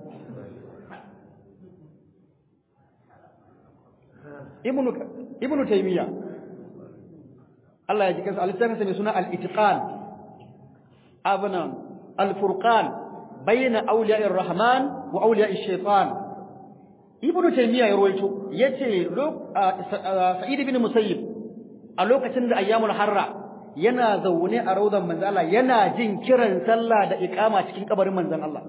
ibnu ibnu taymiya Allah ya ji kansa alittafin mai suna al-itqan abana al-furqan bayna awliya'ir rahman wa awliya'ir shaytan ibnu taymiya ya ruwaito yace sa'id ibn musayyib a lokacin da ayyamul harra yana zaune a raudan manzon Allah yana jin kiran sallah da iqama cikin kabarin manzon Allah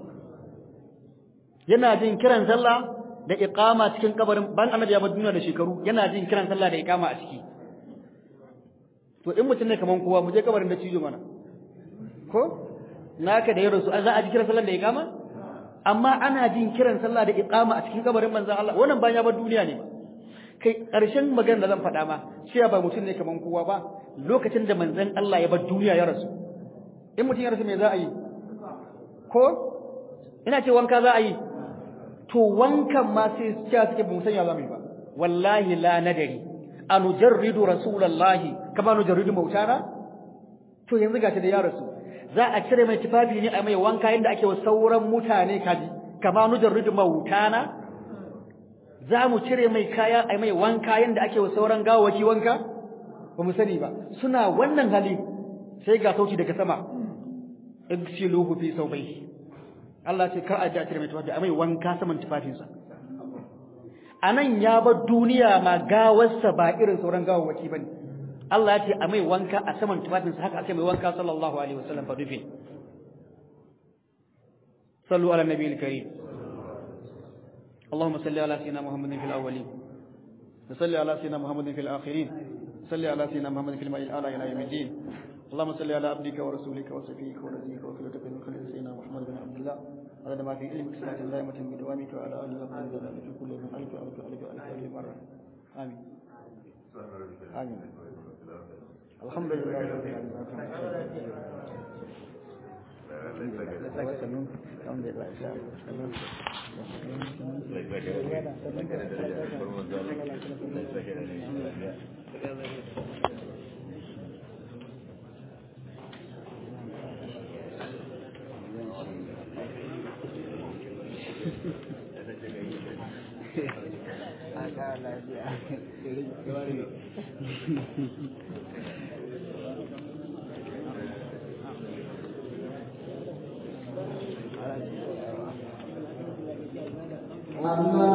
yana jin kiran sallah da iqama cikin kabarin ban annabi ya bar duniya da shekaru yana jin kiran sallah da iqama a ciki to in mutum ne kaman kowa mu je kabarin da cijo mana ko naka da yaro su za a ji kiran sallah da iqama amma ana jin kiran sallah da iqama a cikin kabarin manzon Allah wannan bayan ya bar duniya ne kai ƙarshen magana da zan faɗa ma cewa ba mutum ne kaman kowa ba lokacin da manzon Allah ya bar duniya ya rasu in mutum ya rasu me za a yi ko ina ce wanka za a yi to wankan ma sai cewa suke ba mu sanya za mu yi ba wallahi la nadari anujarridu rasulullahi kama nujarridu mautana to yanzu gashi da ya rasu za a cire mai tufafi ne a mai wanka yadda ake wa sauran mutane kaji kama nujarridu mautana za mu cire mai kaya a mai wanka yadda ake wa sauran gawaki wanka ba mu sani ba suna wannan hali sai ga sauti daga sama igsiluhu fi sawbayhi Allah ce kar a ji a cire mai tufafi a mai wanka saman tufafinsa anan ya bar duniya ma gawarsa ba irin sauran gawawaki bane Allah ya ce a mai wanka a saman tufafinsa haka aka mai wanka sallallahu alaihi wasallam fa dufe sallu ala nabiyil karim اللهم صل على سيدنا محمد في الأولين وصل على سيدنا محمد في الآخرين صل على سيدنا محمد في الماء الأعلى إلى يوم الدين اللهم صل على عبدك ورسولك وصفيك ونبيك وخليلتك من خليل سيدنا محمد بن عبد الله عدد ما في علمك صلاة دائمة بدوامك وعلى آله وصحبه وسلم في كل من ألف ألف ألف ألف ألف مرة آمين آمين الحمد لله رب العالمين الحمد Allah